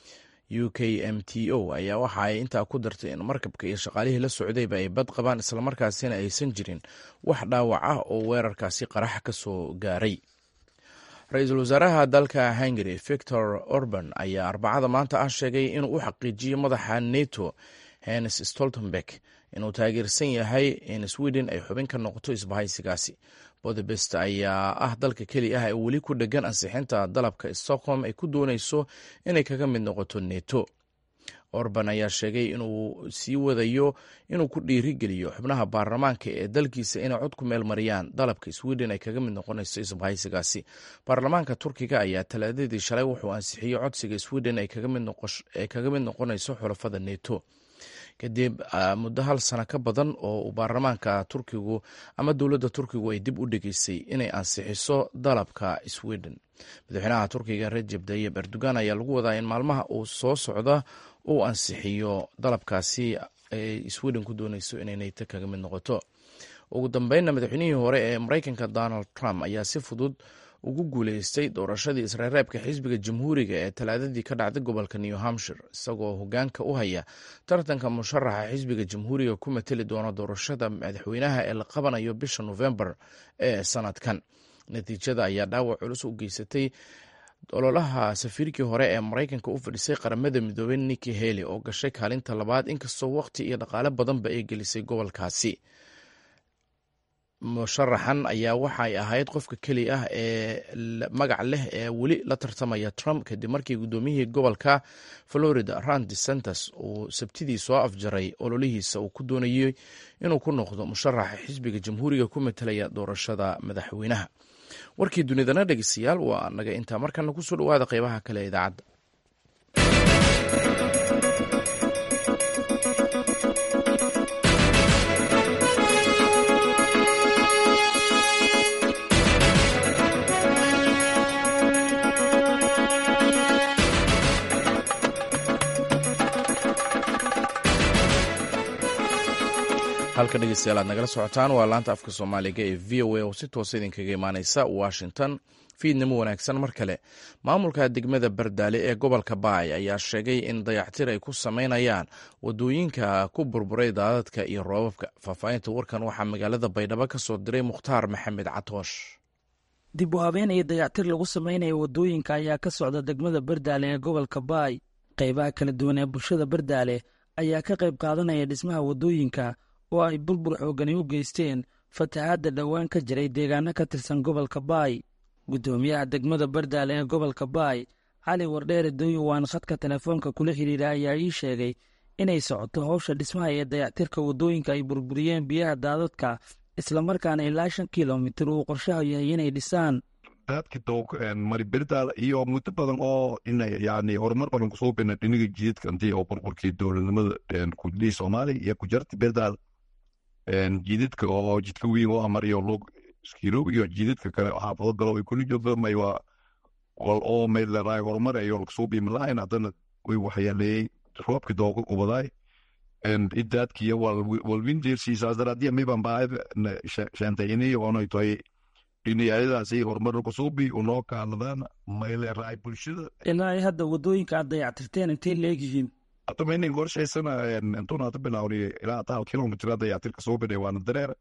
u k m t o ayaa waxa ay intaa ku dartay in markabka iyo shaqaalihii la socdayba ay bad qabaan islamarkaasina aysan jirin wax dhaawac ah oo weerarkaasi qarax ka soo gaaray ra-iisul wasaaraha dalka hungary victor orban ayaa arbacada maanta ah sheegay inuu u xaqiijiyey madaxa neto hennes stoltenberg inuu taageersan yahay in sweden ay xubin ka noqoto isbahaysigaasi bodebest ayaa ah dalka keli ah ee weli ku dhegan ansixinta dalabka stockholm ay ku dooneyso inay kaga mid noqoto neto orban ayaa sheegay inuu sii wadayo inuu ku dhiirigeliyo xubnaha baarlamaanka ee dalkiisa inay cod ku meel mariyaan dalabka sweden ay kaga mid noqonayso isbahaysigaasi baarlamaanka turkiga ayaa talaadadii shalay wuxuu ansixiyey codsiga sweden ay kaga mid noqonayso xulafada neto kadib muddo hal sano ka badan oo uu baarlamaanka turkigu ama dowladda turkigu ay dib u dhegeysay inay ansixiso dalabka sweden madaxweynaha turkiga rajeb tayib erdogan ayaa lagu wadaa in maalmaha uu soo socda uu ansixiyo dalabkaasi ay sweden ku dooneyso inay neyto kaga mid noqoto ugu dambeynna madaxweynihii hore ee mareykanka donald trump ayaa si fudud ugu guuleystay doorashadii isreereebka xisbiga jamhuuriga ee talaadadii ka dhacday gobolka new hampshire isagoo hogaanka u haya tartanka musharaxa xisbiga jamhuuriga ku mateli doona doorashada madaxweynaha ee la qabanayo bisha novembar ee sanadkan natiijada ayaa dhaawac culus u geysatay ololaha safiirkii hore ee maraykanka u fadhisay qaramada midoobey niki heli oo gashay kaalinta labaad inkastoo waqti iyo dhaqaale badanba ay gelisay gobolkaasi musharaxan ayaa waxay ahayd qofka keli ah ee magac leh ee weli la tartamaya trump kadib markii guddoomiyihii gobolka florida rand desantes uu sabtidii soo afjaray ololihiisa uu ku doonayey inuu ku noqdo musharaxa xisbiga jamhuuriga ku matelaya doorashada madaxweynaha warkii dunidana dhegeystayaal waa naga intaa markana kusoo dhawaada qeybaha kale ee idaacadda halka dhegeystayaal aad nagala socotaan waa laanta afka soomaaliga ee v o a oo si toosa idinkaga imaaneysa washington fiidnimo wanaagsan mar kale maamulka degmada bardaale ee gobolka baay ayaa sheegay in dayactir ay ku sameynayaan wadooyinka ku burburay daadadka iyo roobabka faahfaahinta warkan waxaa magaalada baydhabo ka soo diray mukhtaar maxamed catoosh dib u habeen iyo dayactir lagu sameynaya wadooyinka ayaa ka socda degmada bardaale ee gobolka baay qeybaha kala duwan ee bulshada bardaale ayaa ka qayb qaadanaya dhismaha wadooyinka oo ay burbur xoogani u geysteen fatahaadda dhowaan ka jiray deegaano ka tirsan gobolka baay guddoomiyaha degmada bardaale ee gobolka baay cali wardheere doyowaan khadka telefoonka kula xidhiira ayaa ii sheegay inay socoto howsha dhismaha ee dayactirka wadooyinka ay burburiyeen biyaha daadadka islamarkaana ilaa shan kilomitir uu qorshaha yahay inay dhisaan daadka doog mari berdaal iyo muddo badan oo ina yani horumar badan kusoo bina dhiniga jidadka intii oo burburkii dowladnimada kudlii soomaaliya iyo kujarta berdaal jidadka oo jidka weyn oo amariyo lug iskirow iyo jidadka kale xaafado galo way kuli joogto may waa wal oo may leedahay horumar ayo kusoo biimi lahayn haddana way waxyaaleeyey roobka dooga ubadaay idaadkiyo walwindeersiisaas daraadiya miban baa shaantayiniyo oonay tahay dhiniyayadaasi horumar kusoo bi unoo kaaladaan may leedahay bulshada ilaa ay hadda wadooyinka aad dayactirteen intay leegyihiin hadaba inin qorshaysana intuuna hada bilaawni ilaa taa kilomitr dayactirka soo bidhay waana dareer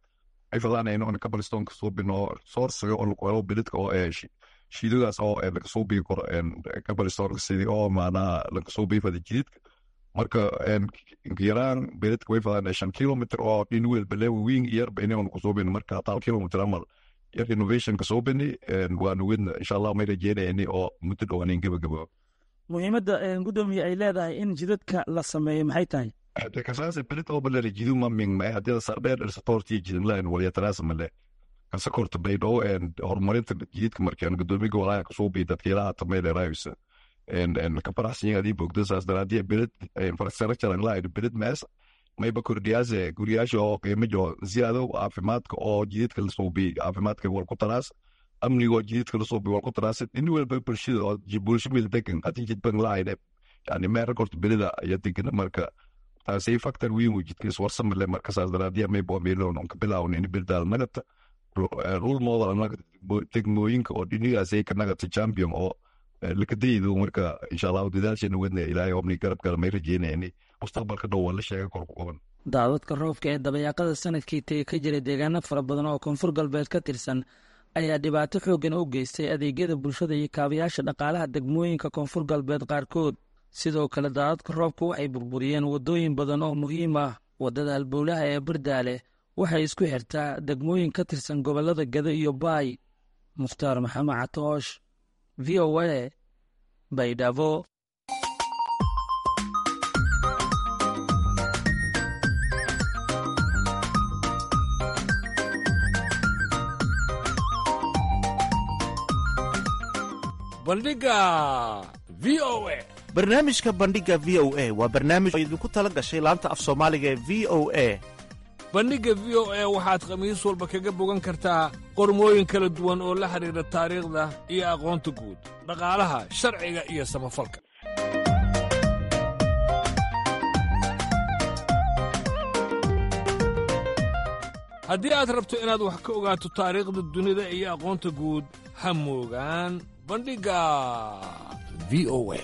ay fadaanayno in kabalistonka suubino sourciga oo lagu helo bilidka oo shiidadaas oo laga soo bii karo kabalistonka sidii oo maanaa laga soo bii fada jididka marka yaraan bilidka way fadaan shan kilomitr oo dhin weel baleewa wiin yarba inaanu kusuubin marka tal kilomitr amal yar innovationka suubini waanu wedna insha allah may rajeynayani oo muddo dhowaanin gebagabo muhiimadda gudoomiye ay leedahay in jidadka la sameeyo maxay tahay hade kasaase belit oo balere jidu maming mae hadii sardheer irsatorti jidinlain walyataraasa male kasa korta baydhoo horumarinta jididka markaan gudoomiga walaaha kasuubi dadkiilaha tameyleraayusa kaparaxsiyin adii bogdasaas daraadiya belit infrastructure lahayd belit mees mayba kordhiyaase guryaasha oo qiimajo ziyaado caafimaadka oo jididka lasuubi caafimaadka wal ku taraas amnigo jididka lasuubi wal ku taraas in walba bulshada oo bulsho mil degan hadii jidban lahayne yani meera korta belida iyo degana marka taasay factor weyn uu jidkiis warsamale markasaas daraadiya maybo meelon on ka bilaawon in bildaal nagata rule model degmooyinka oo dhinigaasay ka nagata champion oo lakadaydu marka insha allahu dadaasheena wedna ilaahay obni garab kale may rajeynayani mustaqbalka dhow waa la sheega kor ku qaban daadadka roobka ee dabayaaqada sanadkii tege ka jiray deegaano fara badan oo koonfur galbeed ka tirsan ayaa dhibaato xooggan u geystay adeegyada bulshada iyo kaabayaasha dhaqaalaha degmooyinka koonfur galbeed qaarkood sidoo kale daadadka roobka waxay burburiyeen waddooyin badan oo muhiim ah waddada halbowlaha ee bardaale waxay isku xirtaa degmooyin ka tirsan gobollada gado iyo baay mukhtaar maxamed catoosh v o a baydhabo bandhiga v o a barnaamijka bandhiga v o a waa barnaamij oo idinku tala gashay laanta af soomaaliga ee v o a bandhigga v o a waxaad khamiis walba kaga bogan kartaa qormooyin kala duwan oo la xidhiidha taariikhda iyo aqoonta guud dhaqaalaha sharciga iyo samafalka haddii aad rabto inaad wax ka ogaato taariikhda dunida iyo aqoonta guud ha moogaan bandhigga v o a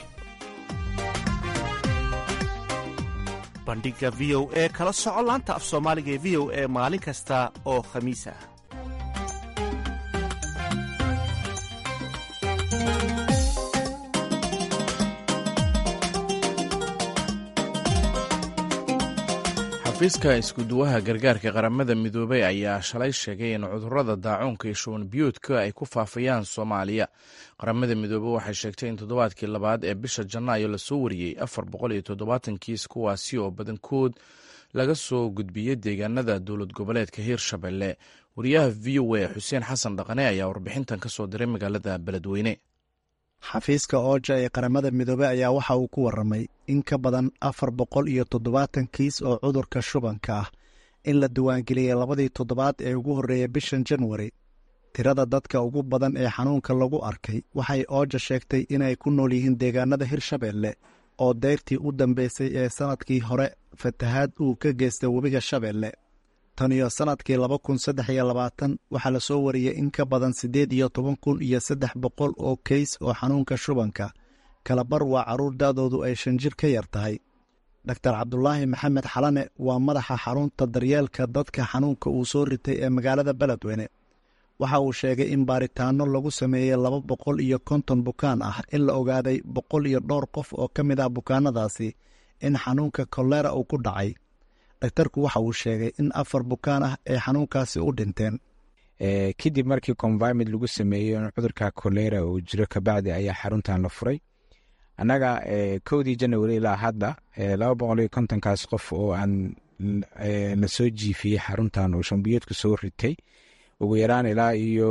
bandhiga v o e kala soco laanta af soomaaliga ee v o e maalin kasta oo khamiis ah xafiiska iskuduwaha gargaarka qaramada midoobey ayaa shalay sheegay in cudurada daacuunka iyo shuban biyuudka ay ku faafayaan soomaaliya qaramada midoobe waxay sheegtay in toddobaadkii labaad ee bisha janaayo lasoo wariyey afar boqol iyo toddobaatan kiis kuwaasi oo badankood laga soo gudbiyey deegaanada dowlad goboleedka hiirshabelle wariyaha v o a xuseen xasan dhaqane ayaa warbixintan ka soo diray magaalada beledweyne xafiiska ooja ee qaramada midoobe ayaa waxa uu ku warramay in ka badan afar boqol iyo toddobaatan kiis oo cudurka shubanka ah in la diiwaangeliyey labadii toddobaad ee ugu horreeyay bishan janwari tirada dadka ugu badan ee xanuunka lagu arkay waxay ooja sheegtay inay ku nool yihiin deegaanada hirshabeelle oo deyrtii u dambeysay ee sannadkii hore fatahaad uu ka geystay webiga shabeelle tan iyo sannadkii laba kun saddex iyo labaatan waxaa lasoo wariyey in ka badan siddeed iyo toban kun iyo saddex boqol oo keys oo xanuunka shubanka kalabar waa carruur da'doodu ay shan jir ka yar tahay doktar cabdulaahi maxamed xalane waa madaxa xarunta daryeelka dadka xanuunka uu soo ritay ee magaalada beledweyne waxa uu sheegay in baaritaanno lagu sameeyey laba boqol iyo konton bukaan ah in la ogaaday boqol iyo dhowr qof oo ka mid ah bukaanadaasi in xanuunka kolera uu ku dhacay daktarku waxa uu sheegay in afar bukaan ah ay xanuunkaasi u dhinteen kadib markii convimid lagu sameeyo cudurka kolera uu jiro kabacdi ayaa xaruntan la furay annaga kowdii janawari ilaa hadda laba boqol iyo kontonkaas qof oo aan la soo jiifiyey xaruntan oo shambiyoodka soo ritay ugu yaraan ilaa iyo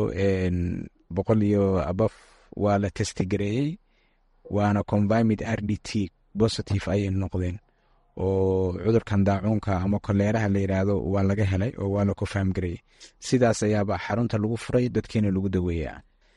boqol iyo abaf waa la testigareeyey waana convimid r d t positive ayay noqdeen oo cudurkan daacuunka ama koleeraha la yiraahdo waa laga helay oo waa la kofaamgarayay sidaas ayaaba xarunta lagu furay dadkiina lagu daweeyaa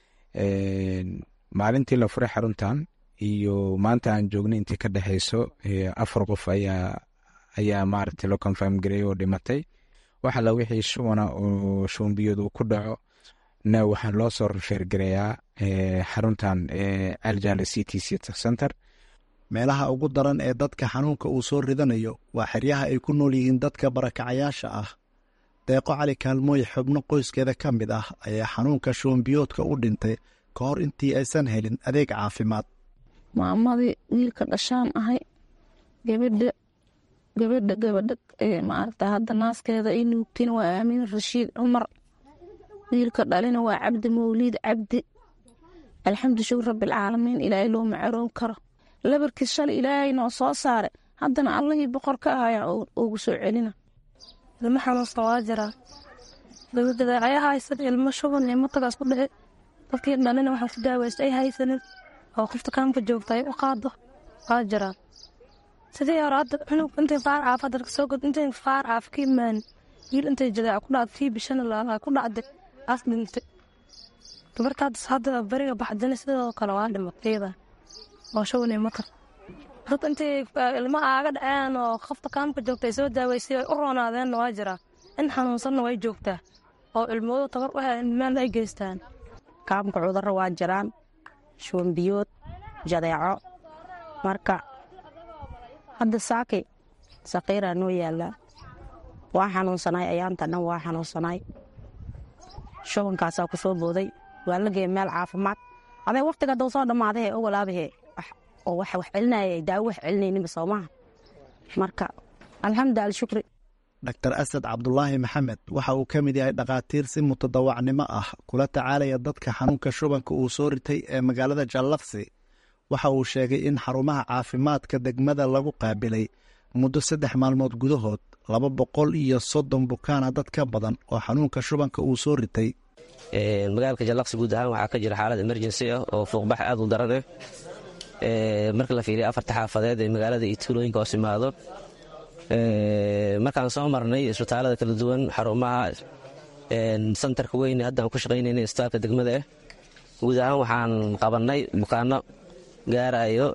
maalintii la furay xaruntan iyo maanta aan joognay intii ka dhexeyso afar qof ayaa ayaa maaragtay loo konfirm gareeyay oo dhimatay waxa la wixii shubana oo shubanbiyood uu ku dhaco na waxaa loo soo rifeergareeyaa xaruntan aljala c t c center meelaha ugu daran ee dadka xanuunka uu soo ridanayo waa xeryaha ay ku nool yihiin dadka barakacayaasha ah deeqo cali kaalmooye xubno qoyskeeda ka mid ah ayaa xanuunka shuunbiyoodka u dhintay ka hor intii aysan helin adeeg caafimaad maamadii wiilka dhashaan ahay gabadha gabadha gabadha maaragta hadda naaskeeda i nuugtina waa aamin rashiid cumar wiilka dhalina waa cabdi mawliid cabdi alxamdu shukur rabbilcaalamiin ilaahay loo macaroon karo labarkiis shalay ilaahay noo soo saare haddana allihii boqor ka ahayaa ugu soo celina ilmo xanuunsan waa jiraa dabadeecayaa haysan ilmo shuban iyo matagaas ku dhici dadkii dhalina waxaan ku daawaysta ay haysanin oo qofta kaamka joogta ay u qaado waa jiraa sidii hore hadda cunug intay faar caaf hadda kasoo god intay faar caaf ka imaan wiil intay jadeeca ku dhacday tii bishana laalaa ku dhacday aas dhintay gabartaadis hadda beriga baxdana sidoo kale waa dhimatayda oo shubanay matar dad intay ilmo aaga dhaceen oo qofta kaamka joogta ay soo daaweysay ay u roonaadeenna waa jiraa in xanuunsanna way joogtaa oo ilmoodu tabar u helen meel ay geystaan kaamka cudurro waa jiraan shuunbiyood jadeeco marka hadda saaki saqiiraa noo yaallaa waa xanuunsanay ayaanta dhan waa xanuunsanay shubankaasaa ku soo booday waa la geeya meel caafimaad adee wakhtiga hadduu soo dhammaadahe ogolaabahe oo wax wax celinaya daawo wax celinayninba soomaha marka alxamdu alshukri dr asad cabdulaahi maxamed waxa uu ka mid yahay dhakhaatiir si mutadawacnimo ah kula tacaalaya dadka xanuunka shubanka uu soo ritay ee magaalada jallaqsi waxa uu sheegay in xarumaha caafimaadka degmada lagu qaabilay muddo saddex maalmood gudahood laba boqol iyo soddon bukaana dad ka badan oo xanuunka shubanka uu soo ritay magaalka jallaqsi guud ahaan waxaa ka jira xaalad emergency ah oo fuuqbax aad u daran ah marka la fiiriya afarta xaafadeed ee magaalada iyo tuulooyinka hoos imaado markaan soo marnay isbitaalada kala duwan xarumaha santarka weyn haddaan ku shaqaynayna isbitaalka degmada ah guud ahaan waxaan qabannay bukaano gaarayo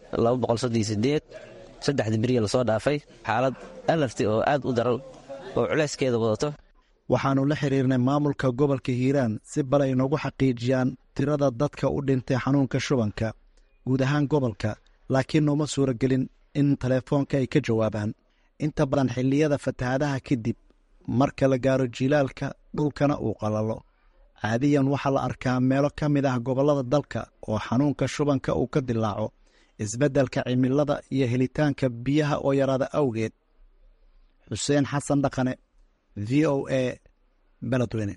saddexda beriya lasoo dhaafay xaalad alarti oo aad u daran oo culayskeeda wadato waxaannu la xiriirnay maamulka gobolka hiiraan si bal ay noogu xaqiijiyaan tirada dadka u dhintay xanuunka shubanka guud ahaan gobolka laakiin nooma suuragelin in teleefoonka ay ka jawaabaan inta badan xilliyada fatahaadaha kadib marka la gaaro jilaalka dhulkana uu qalalo caadiyan waxaa la arkaa meelo ka mid ah gobollada dalka oo xanuunka shubanka uu ka dilaaco isbeddelka cimilada iyo helitaanka biyaha oo yaraada awgeed xuseen xasan dhaqane v o a beledweyne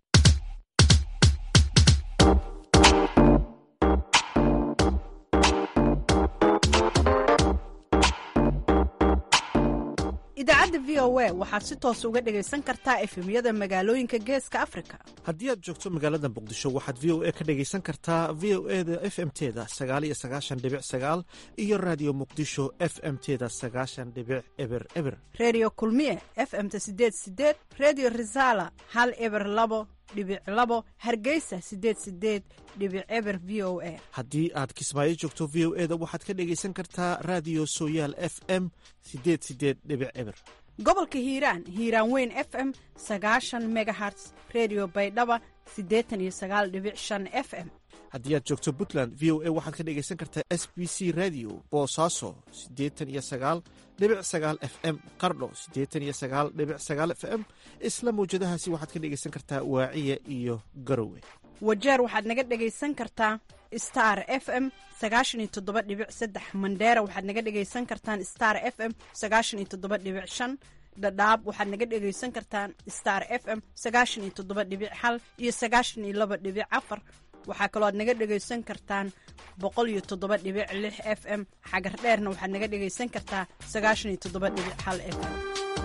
idaacadda v o a waxaad si toos uga dhegaysan kartaa efemyada magaalooyinka geeska afrika haddii aad joogto magaalada muqdisho waxaad v o a ka dhegaysan kartaa v o e da f m teda sagaal iyo sagaashan dhibic sagaal iyo raadiyo muqdisho f m teda sagaashan dhibic eber eber redio kulmiye f m-ta sideed sideed redio resala hal eber labo dhibic labo hargeysa sideed sideed dhibic eber v o a haddii aad kismaayo joogto v o e da waxaad ka dhegaysan kartaa raadiyo sooyaal f m sideed sideed dhibic eber gobolka hiiraan hiiraan weyn f m sagaashan megaherts redio baydhaba siddeetan iyo sagaal dhibic shan f m haddii aad joogto puntland v o a waxaad ka dhegaysan kartaa s b c radio boosaaso siddeetan iyo sagaal dhibic sagaal f m qardho siddeetan iyo sagaal dhibic sagaal f m isla mawjadahaasi waxaad ka dhegaysan kartaa waaciya iyo garowe wajeer waxaad naga dhegaysan kartaa star f m sagaashan iyo toddoba dhibic saddex mandheera waxaad naga dhegaysan kartaan star f m sagaashan iyo toddoba dhibic shan dhadhaab waxaad naga dhegaysan kartaan star f m sagaashan iyo toddoba dhibic hal iyo sagaashan iyo laba dhibic afar waxaa kaloo aad naga dhegaysan kartaan boqol iyo toddoba dhibic lix f m xagar dheerna waxaad naga dhegaysan kartaa sagaashan iyo toddoba dhibic hal f m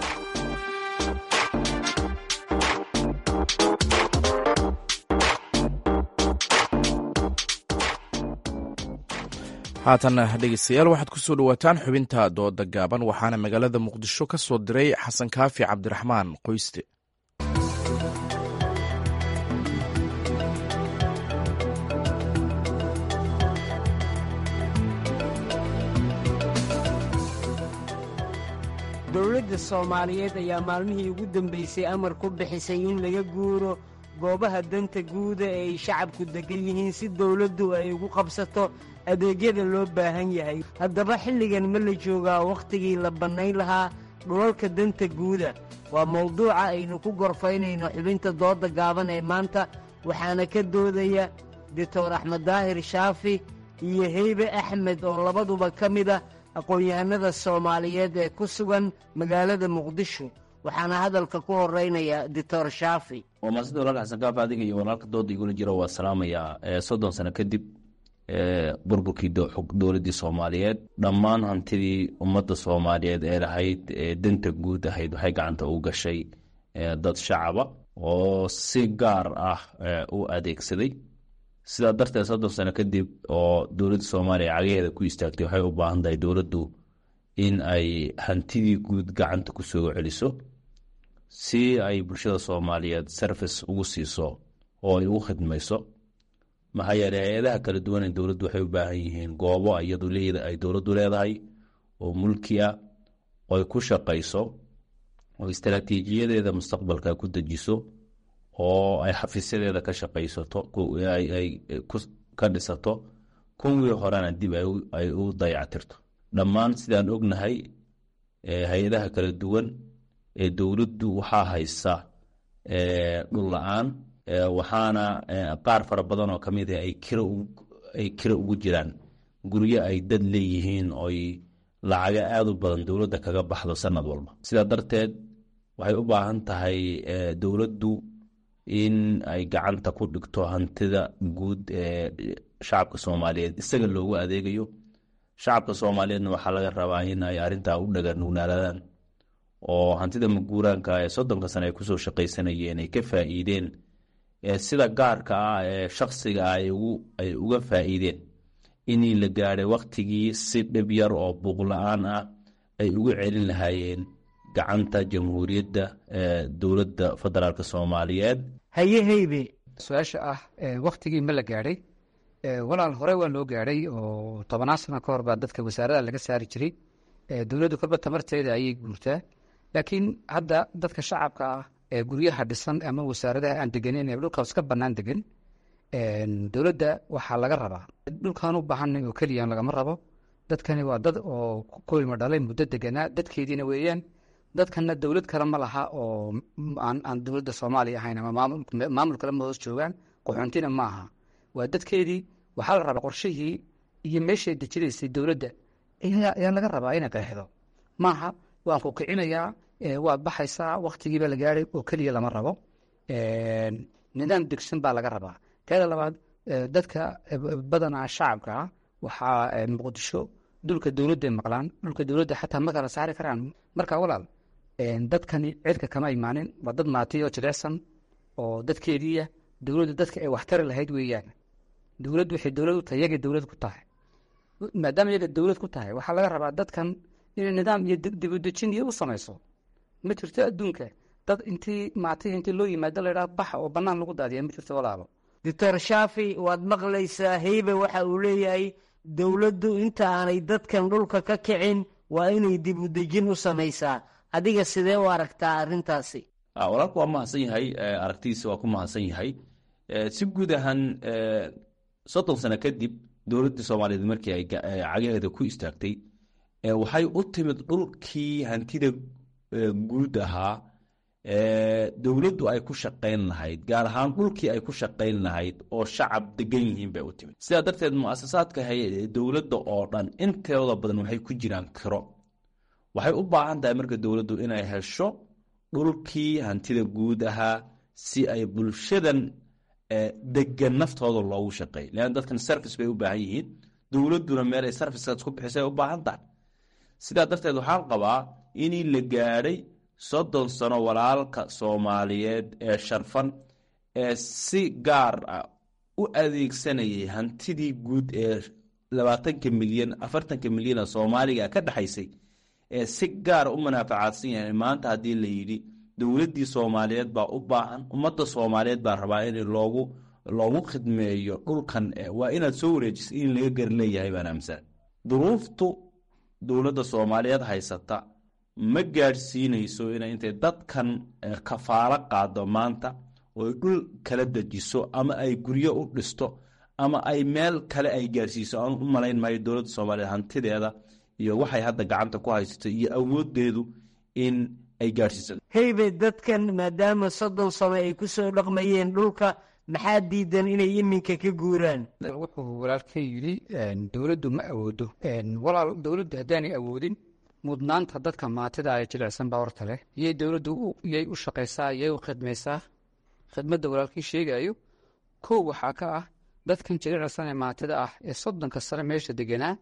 haatan dhegeystayaal waxaad ku soo dhowaataan xubinta dooda gaaban waxaana magaalada muqdisho ka soo diray xasan kaafi cabdiraxmaan qoyste dowladda soomaaliyeed ayaa maalmihii ugu dambaysay amar ku bixisay in laga guuro goobaha danta guuda ee ay shacabku deggan yihiin si dowladdu ay ugu qabsato adeegyada loo baahan yahay haddaba xilligan ma la joogaa wakhtigii la bannayn lahaa dhulalka danta guuda waa mawduuca aynu ku gorfaynayno xubinta doodda gaaban ee maanta waxaana ka doodaya doctor axmed daahir shaafi iyo heybe axmed oo labaduba ka mid ah aqoon-yahanada soomaaliyeed ee ku sugan magaalada muqdisho waxaana hadalka ku horeynaya doctor shaafi waa maasida walaal xasan kaaf adiga iyo walaalka dooda igula jira waa salaamayaa soddon sano kadib burburkii dowladdii soomaaliyeed dhammaan hantidii ummadda soomaaliyeed ee lahayd ee danta guud ahayd waxay gacanta u gashay dad shacaba oo si gaar ah u adeegsaday sidaa darteed soddon sano kadib oo dowladda soomaaliya cagaheeda ku istaagtay waxay u baahan tahay dowladdu in ay hantidii guud gacanta ku soo celiso si ay bulshada soomaaliyeed service ugu siiso oo ay ugu khidmayso maxaa yeele hay-adaha kala duwan ee dowladdu waxay u baahan yihiin goobo iyadu ay dowladdu leedahay oo mulki ah oo ay ku shaqayso oo istaraatiijiyadeeda mustaqbalka ku dejiso oo ay xafiisyadeeda ka shaqaysato ay ka dhisato kuwii horena dib ay u dayactirto dhammaan sidaan ognahay hay-adaha kala duwan ee dowladdu waxaa haysa dhul la-aan waxaana qaar fara badan oo kamid ah ay kira ugu jiraan guryo ay dad leeyihiin oy lacaga aada u badan dowladda kaga baxdo sanad walba sidaa darteed waxay u baahan tahay dowladdu in ay gacanta ku dhigto hantida guud ee shacabka soomaaliyeed isaga loogu adeegayo shacabka soomaaliyeedna waxaa laga rabaa in ay arrintaa u dhaganugnaadaan oo hantida maguuraanka ee soddonka sane ay kusoo shaqaysanayeen ay ka faa'iideen sida gaarka ah ee shaksiga ah ay uga faa'iideen inii la gaadhay waktigii si dhib yar oo buuqla-aan ah ay uga celin lahaayeen gacanta jamhuuriyadda dowladda federaalk soomaaliyeed haye heybe su-aasha ah waktigii ma la gaadhay walaal hore waa loo gaadhay oo tobannaan sano ka hor baa dadka wasaarada laga saari jiray dowladdu kolba tamarteeda ayay guurtaa laakiin hadda dadka shacabka ah ee guryaha dhisan ama wasaaradaha aan deganeyn ee dhulkaas ka bannaan degan dowladda waxaa laga rabaa dhulkaan u baahanay oo keliya lagama rabo dadkani waa dad oo ku ilmo dhalay muddo deganaa dadkeediina weeyaan dadkana dowlad kale ma laha oo aan dowladda soomaaliya ahayn ama maamul kale ma hoos joogaan qaxoontina ma aha waa dadkeedii waxaa la rabaa qorshihii iyo meeshay dejinaysay dowladda ayaa laga rabaa inay qeexdo maaha waan ku kicinayaa waad baxaysaa waktigiiba la gaadhay oo keliya lama rabo nidaam degsan baa laga rabaa teeda labaad dadka badanaa shacabka ah waxaa muqdisho dhulka dowladday maqlaan dhulka dowladda xataa ma kala saari karaan marka walaal dadkani cirka kama imaanin waa dad maatiy oo jilicsan oo dadkeediiya dowladda dadka ay waxtari lahayd weeyaan dowladdu waxay dowlad u tahay yagay dowlad ku tahay maadaama yaga dowlad ku tahay waxaa laga rabaa dadkan inay nidaam iyo dibudejin iyo u samayso ma jirto adduunka dad intii maatiy intii loo yimaado laydhaha baxa oo bannaan lagu daadiya ma jirto walaalo doctor shaafi waad maqlaysaa heybe waxa uu leeyahay dowladdu inta aanay dadkan dhulka ka kicin waa inay dib u dejin u samaysaa adiga sidee u aragtaa arrintaasi walaalku waa mahadsan yahay aragtidiisa waa ku mahadsan yahay si guud ahaan soddon sano kadib dowladdii soomaaliyeed markii ay cagaheeda ku istaagtay waxay u timid dhulkii hantida guud ahaa dowladdu ay ku shaqayn lahayd gaar ahaan dhulkii ay ku shaqayn lahayd oo shacab degan yihiin bay u timid sidaa darteed muasasaadka dowladda oo dhan inteeda badan waxay ku jiraan kiro waxay u baahan tahay marka dowladdu inay hesho dhulkii hantida guud ahaa si ay bulshadan degan naftooda loogu shaqeey leanna dadkan service bay u baahan yihiin dowladduna meel ay servicekaas ku bixisay u baahan tahay sidaa darteed waxaan qabaa inii la gaadhay soddon sano walaalka soomaaliyeed ee sharfan ee si gaar ah u adeegsanayay hantidii guud ee labaatanka milyan afartanka milyan ee soomaaliga ka dhexaysay ee si gaara u manaafacaadsan yahay maanta haddii la yidhi dowladdii soomaaliyeed baa u baahan ummadda soomaaliyeed baa rabaa in loogu loogu khidmeeyo dhulkan waa inaad soo wareejisa in laga gar leeyahay baan aaminsan duruuftu dowladda soomaaliyeed haysata ma gaadhsiinayso inay intay dadkan kafaalo qaado maanta oo dhul kala dejiso ama ay guryo u dhisto ama ay meel kale ay gaadhsiiso aan u malayn maayo dowladda soomaaliyeed hantideeda iyo waxay hadda gacanta ku haysato iyo awoodeedu in ay gaadhsiiso heybe dadkan maadaama soddon sano ay ku soo dhaqmayeen dhulka maxaa diidan inay iminka ka guuraan wuxuu walaalkay yidhi dowladdu ma awoodo walaal dowladdu haddaanay awoodin mudnaanta dadka maatida ay jilicsan baa horta leh iyay dowladdu yay u shaqaysaa yay u khidmaysaa khidmadda walaalkii sheegayo kow waxaa ka ah dadkan jilicsan ee maatida ah ee soddonka sane meesha deganaa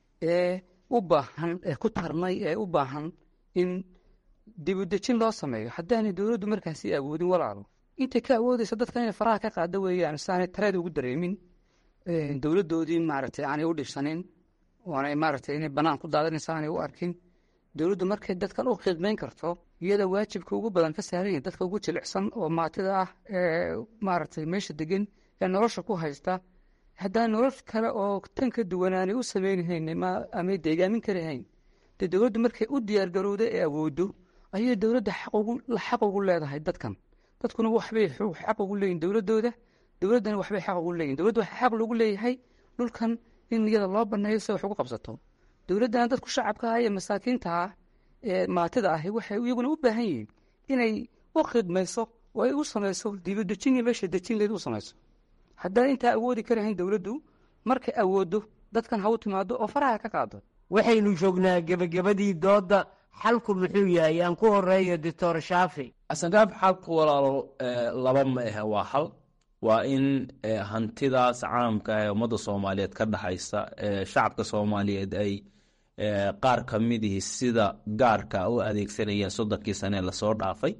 ee u baahan ee ku tarnay ee u baahan in dibudejin loo sameeyo haddaanay dowladdu markaasi awoodin walaalo intay ka awoodeysa dadka inay faraha ka qaada weeyaan saanay tareed ugu dareemin dowladdoodii maaragtay aanay u dhibsanin oonay maaragtay inay bannaan ku daadanaysa aanay u arkin dowladdu markay dadkan u khidmayn karto iyada waajibka ugu badan ka saaran yahay dadka ugu jilicsan oo maatida ah ee maaragtay meesha degan ee nolosha ku haysta haddaan nolol kale oo tan ka duwan aanay u sameynhayn amay deegaamin karahayn dee dowladdu markay u diyaargarowda ee awoodo ayay dowladda xaq ugu leedahay dadkan dadkuna waxbay xaq ugu leeyihin dowladooda dowladdana waxbay xaq ugu leeyihin dowladda waxaa xaq loogu leeyahay dhulkan in iyada loo baneeyo si wax ugu qabsato dowladdana dadku shacabka ah ee masaakiinta ah ee maatida ahi waxay iyaguna u baahan yihiin inay u khidmayso oo ay u samayso dibadejin iyo meesha dejin leed u samayso haddaan intaa awoodi karahayn dowladdu markay awoodo dadkan ha u timaado oo faraha ka qaado waxaynu joognaa gebagabadii doodda xalku muxuu yahay aan ku horeeyo doctor shaafi asangaab xalku walaalo laba ma ahe waa hal waa in hantidaas caamka ah ee ummadda soomaaliyeed ka dhexaysa shacabka soomaaliyeed ay qaar ka midihii sida gaarka u adeegsanayeen soddonkii sane lasoo dhaafay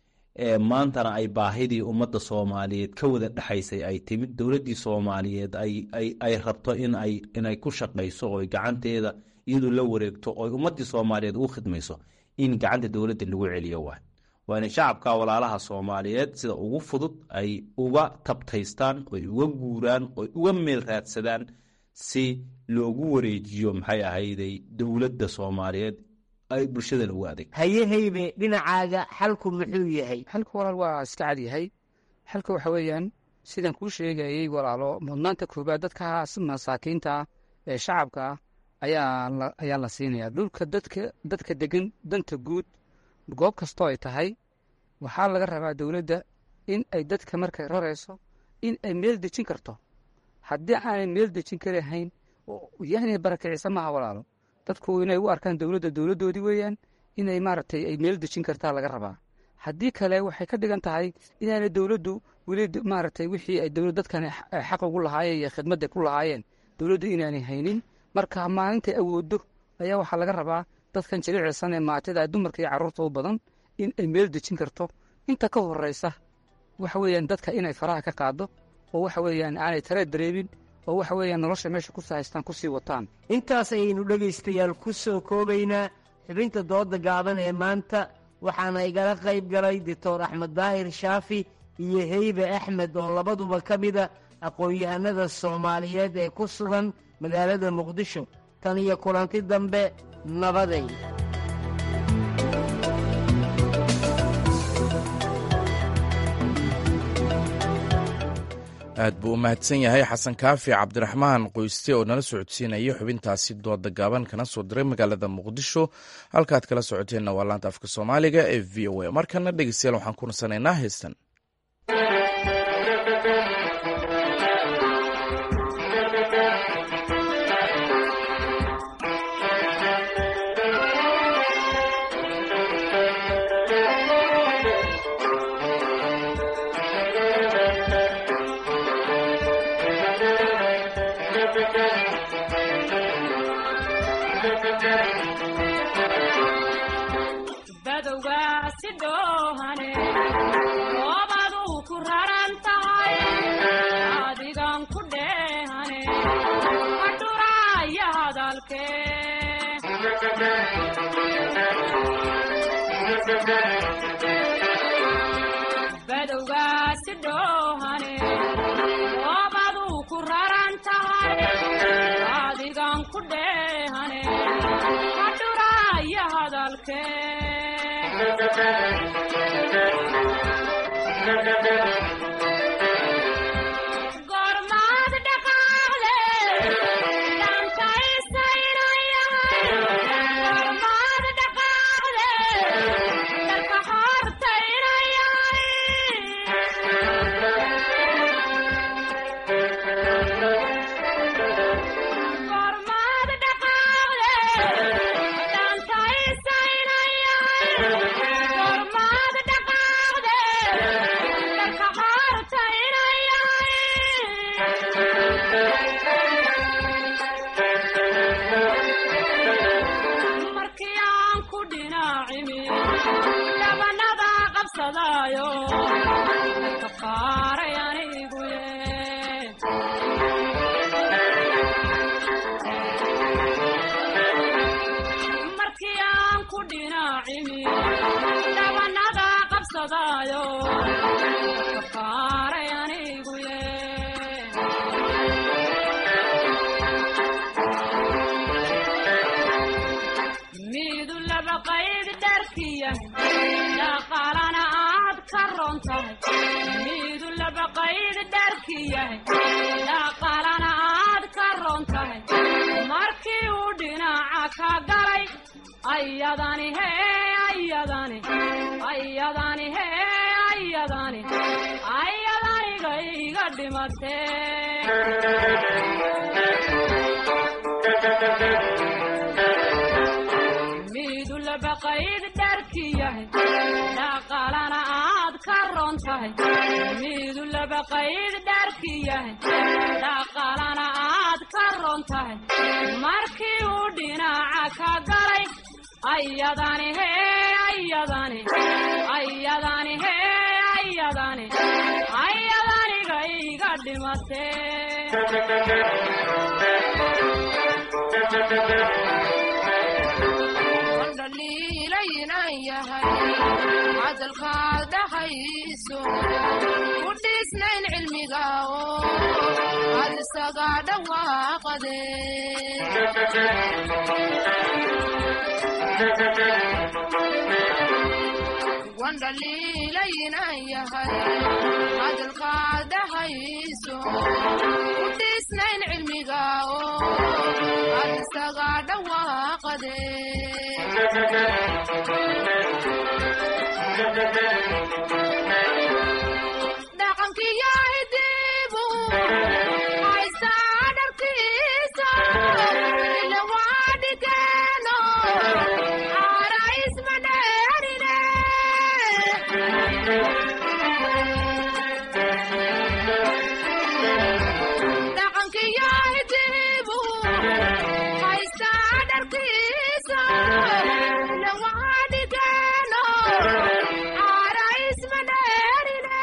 maantana ay baahidii ummadda soomaaliyeed ka wada dhexaysay ay timid dowladdii soomaaliyeed ay rabto inay ku shaqayso oo gacanteeda iyadu la wareegto oo ummaddii soomaaliyeed ugu khidmayso in gacanta dowladda lagu celiyo waay waa inay shacabka walaalaha soomaaliyeed sida ugu fudud ay uga tabtaystaan oy uga guuraan oy uga meel raadsadaan si loogu wareejiyo maxay ahayday dowladda soomaaliyeed ay bulshada lagu adeeg haye heybe dhinacaaga xalku muxuu yahay xalku walaal waa iska cad yahay xalka waxa weeyaan sidaan kuu sheegayey walaalo mudnaanta koobaad dadkaas masaakiinta ee shacabka ayaa ayaa la siinaya dhulka dadka dadka degan danta guud goob kastoo ay tahay waxaa laga rabaa dowladda in ay dadka markay rarayso in ay meel dejin karto haddii aanay meel dejin karahayn yani barakicisa maaha walaalo dadku inay u arkaan dowladda dowladdoodii weeyaan inay maaragtay ay meel dejin kartaa laga rabaa haddii kale waxay ka dhigan tahay inaanay dowladdu weli maaragtay wixii ay dowlad dadkan xaq ugu lahaayeen iyo khidmadda ku lahaayeen dowladdu inaanay haynin marka maalintay awooddo ayaa waxaa laga rabaa dadkan jilicilsan ee maatida dumarka iyo carruurta u badan in ay meel dejin karto inta ka horeysa waxa weeyaan dadka inay faraha ka qaado oo waxa weeyaan aanay tareed dareemin oo waxa weeyaan nolosha meesha ku haystaan kusii wataan intaas ayaynu dhegaystayaal ku soo koobaynaa xubinta dooda gaaban ee maanta waxaana igala qayb galay doctor axmed daahir shaafi iyo heybe axmed oo labaduba ka mida aqoon-yahanada soomaaliyeed ee ku sugan magaalada muqdisho tan iyo kulanti dambe nabaday aad buu u mahadsan yahay xasan kaafi cabdiraxmaan qoyste oo nala socodsiinaya xubintaasi dooda gaaban kana soo diray magaalada muqdisho halkaad kala socoteenna waa laanta afka soomaaliga ee v o a markana dhegeystayaal waxaan ku nasanaynaa heestan Gormad dhaqaale miidu labaqayd dharki yahay dhaqaalana aad ka ron tahay markii uu dhinaca ka galay ayadani hee ayadani ayadani hee ayadani ayadaniga iga dhimatee miidu labaqayd dharki yahay dhaqaalana aad ka ron tahay miidu labaqayd dharki yahay dhaqaalana aad ka ron tahay markii uu dhinaca ka galay ayadani hee ayadani ayadani hee ayadani ayadaniga iga dhaliilaynan yahay hadalkaad dhahayso ku dhisnayn cilmiga oo ad isaga dhawaaqade wan dhaliilaynan yahay hadalkaad dhahayso ku dhisnayn cilmiga oo ad isaga dhawaaqade dhaqankiyo hidibu haysaa dharkiisa ila waa dhikeeno caara isma dheerine dhaqankiyo hidibu haysaa dharkiisa ila waa dhikeeno caara isma dheerine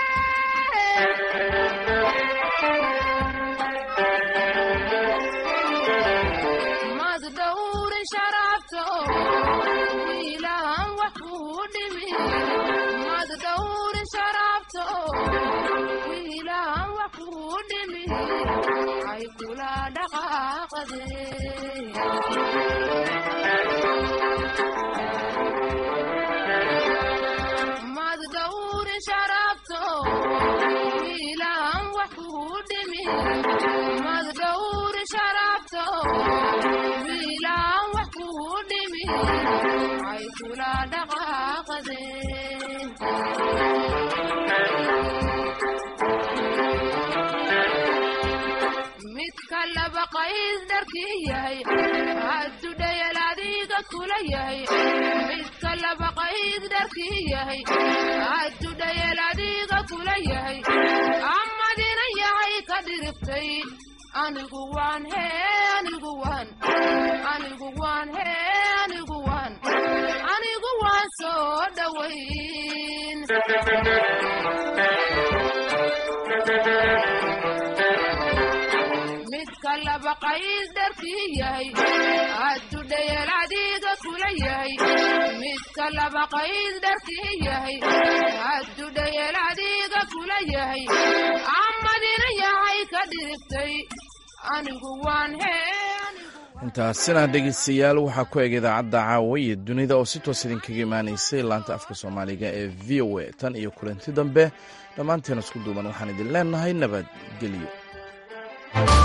mad dhowrin sharafto wiilaan wax kuu dhimi mad dhowrin sharafto wiilaan wax kuu dhimi ay kula dhaqaaqade mad dhowrin sharafto wiilaan wax kuu dhimi mad dhowrin sharafto wiilaan wax kuu dhimi ay kula dhaqaaqade midka laba qayd dharkii yahay hadduu dhayal adiga kula yahay midka laba qayd dharkii yahay hadduu dhayal adiga kula yahay amadina yahay ka dhiriftay anigu waan hee anigu waan anigu waan hee anigu waan anigu waan soo dhowayn midka laba qayd dharkii yahay hadduu dhayal adiga kula yahay midka laba qayd dharkii yahay hadduu dhayal adiga kula yahay amadina yahay ka dhiriftay anigu waan hee intaasina dhegeystayaal waxaa ku eg idaacadda caawa iyo dunida oo si toos idinkaga imaanaysay laanta afka soomaaliga ee v o a tan iyo kulanti dambe dhammaanteen isku duuban waxaan idin leenahay nabadgelyo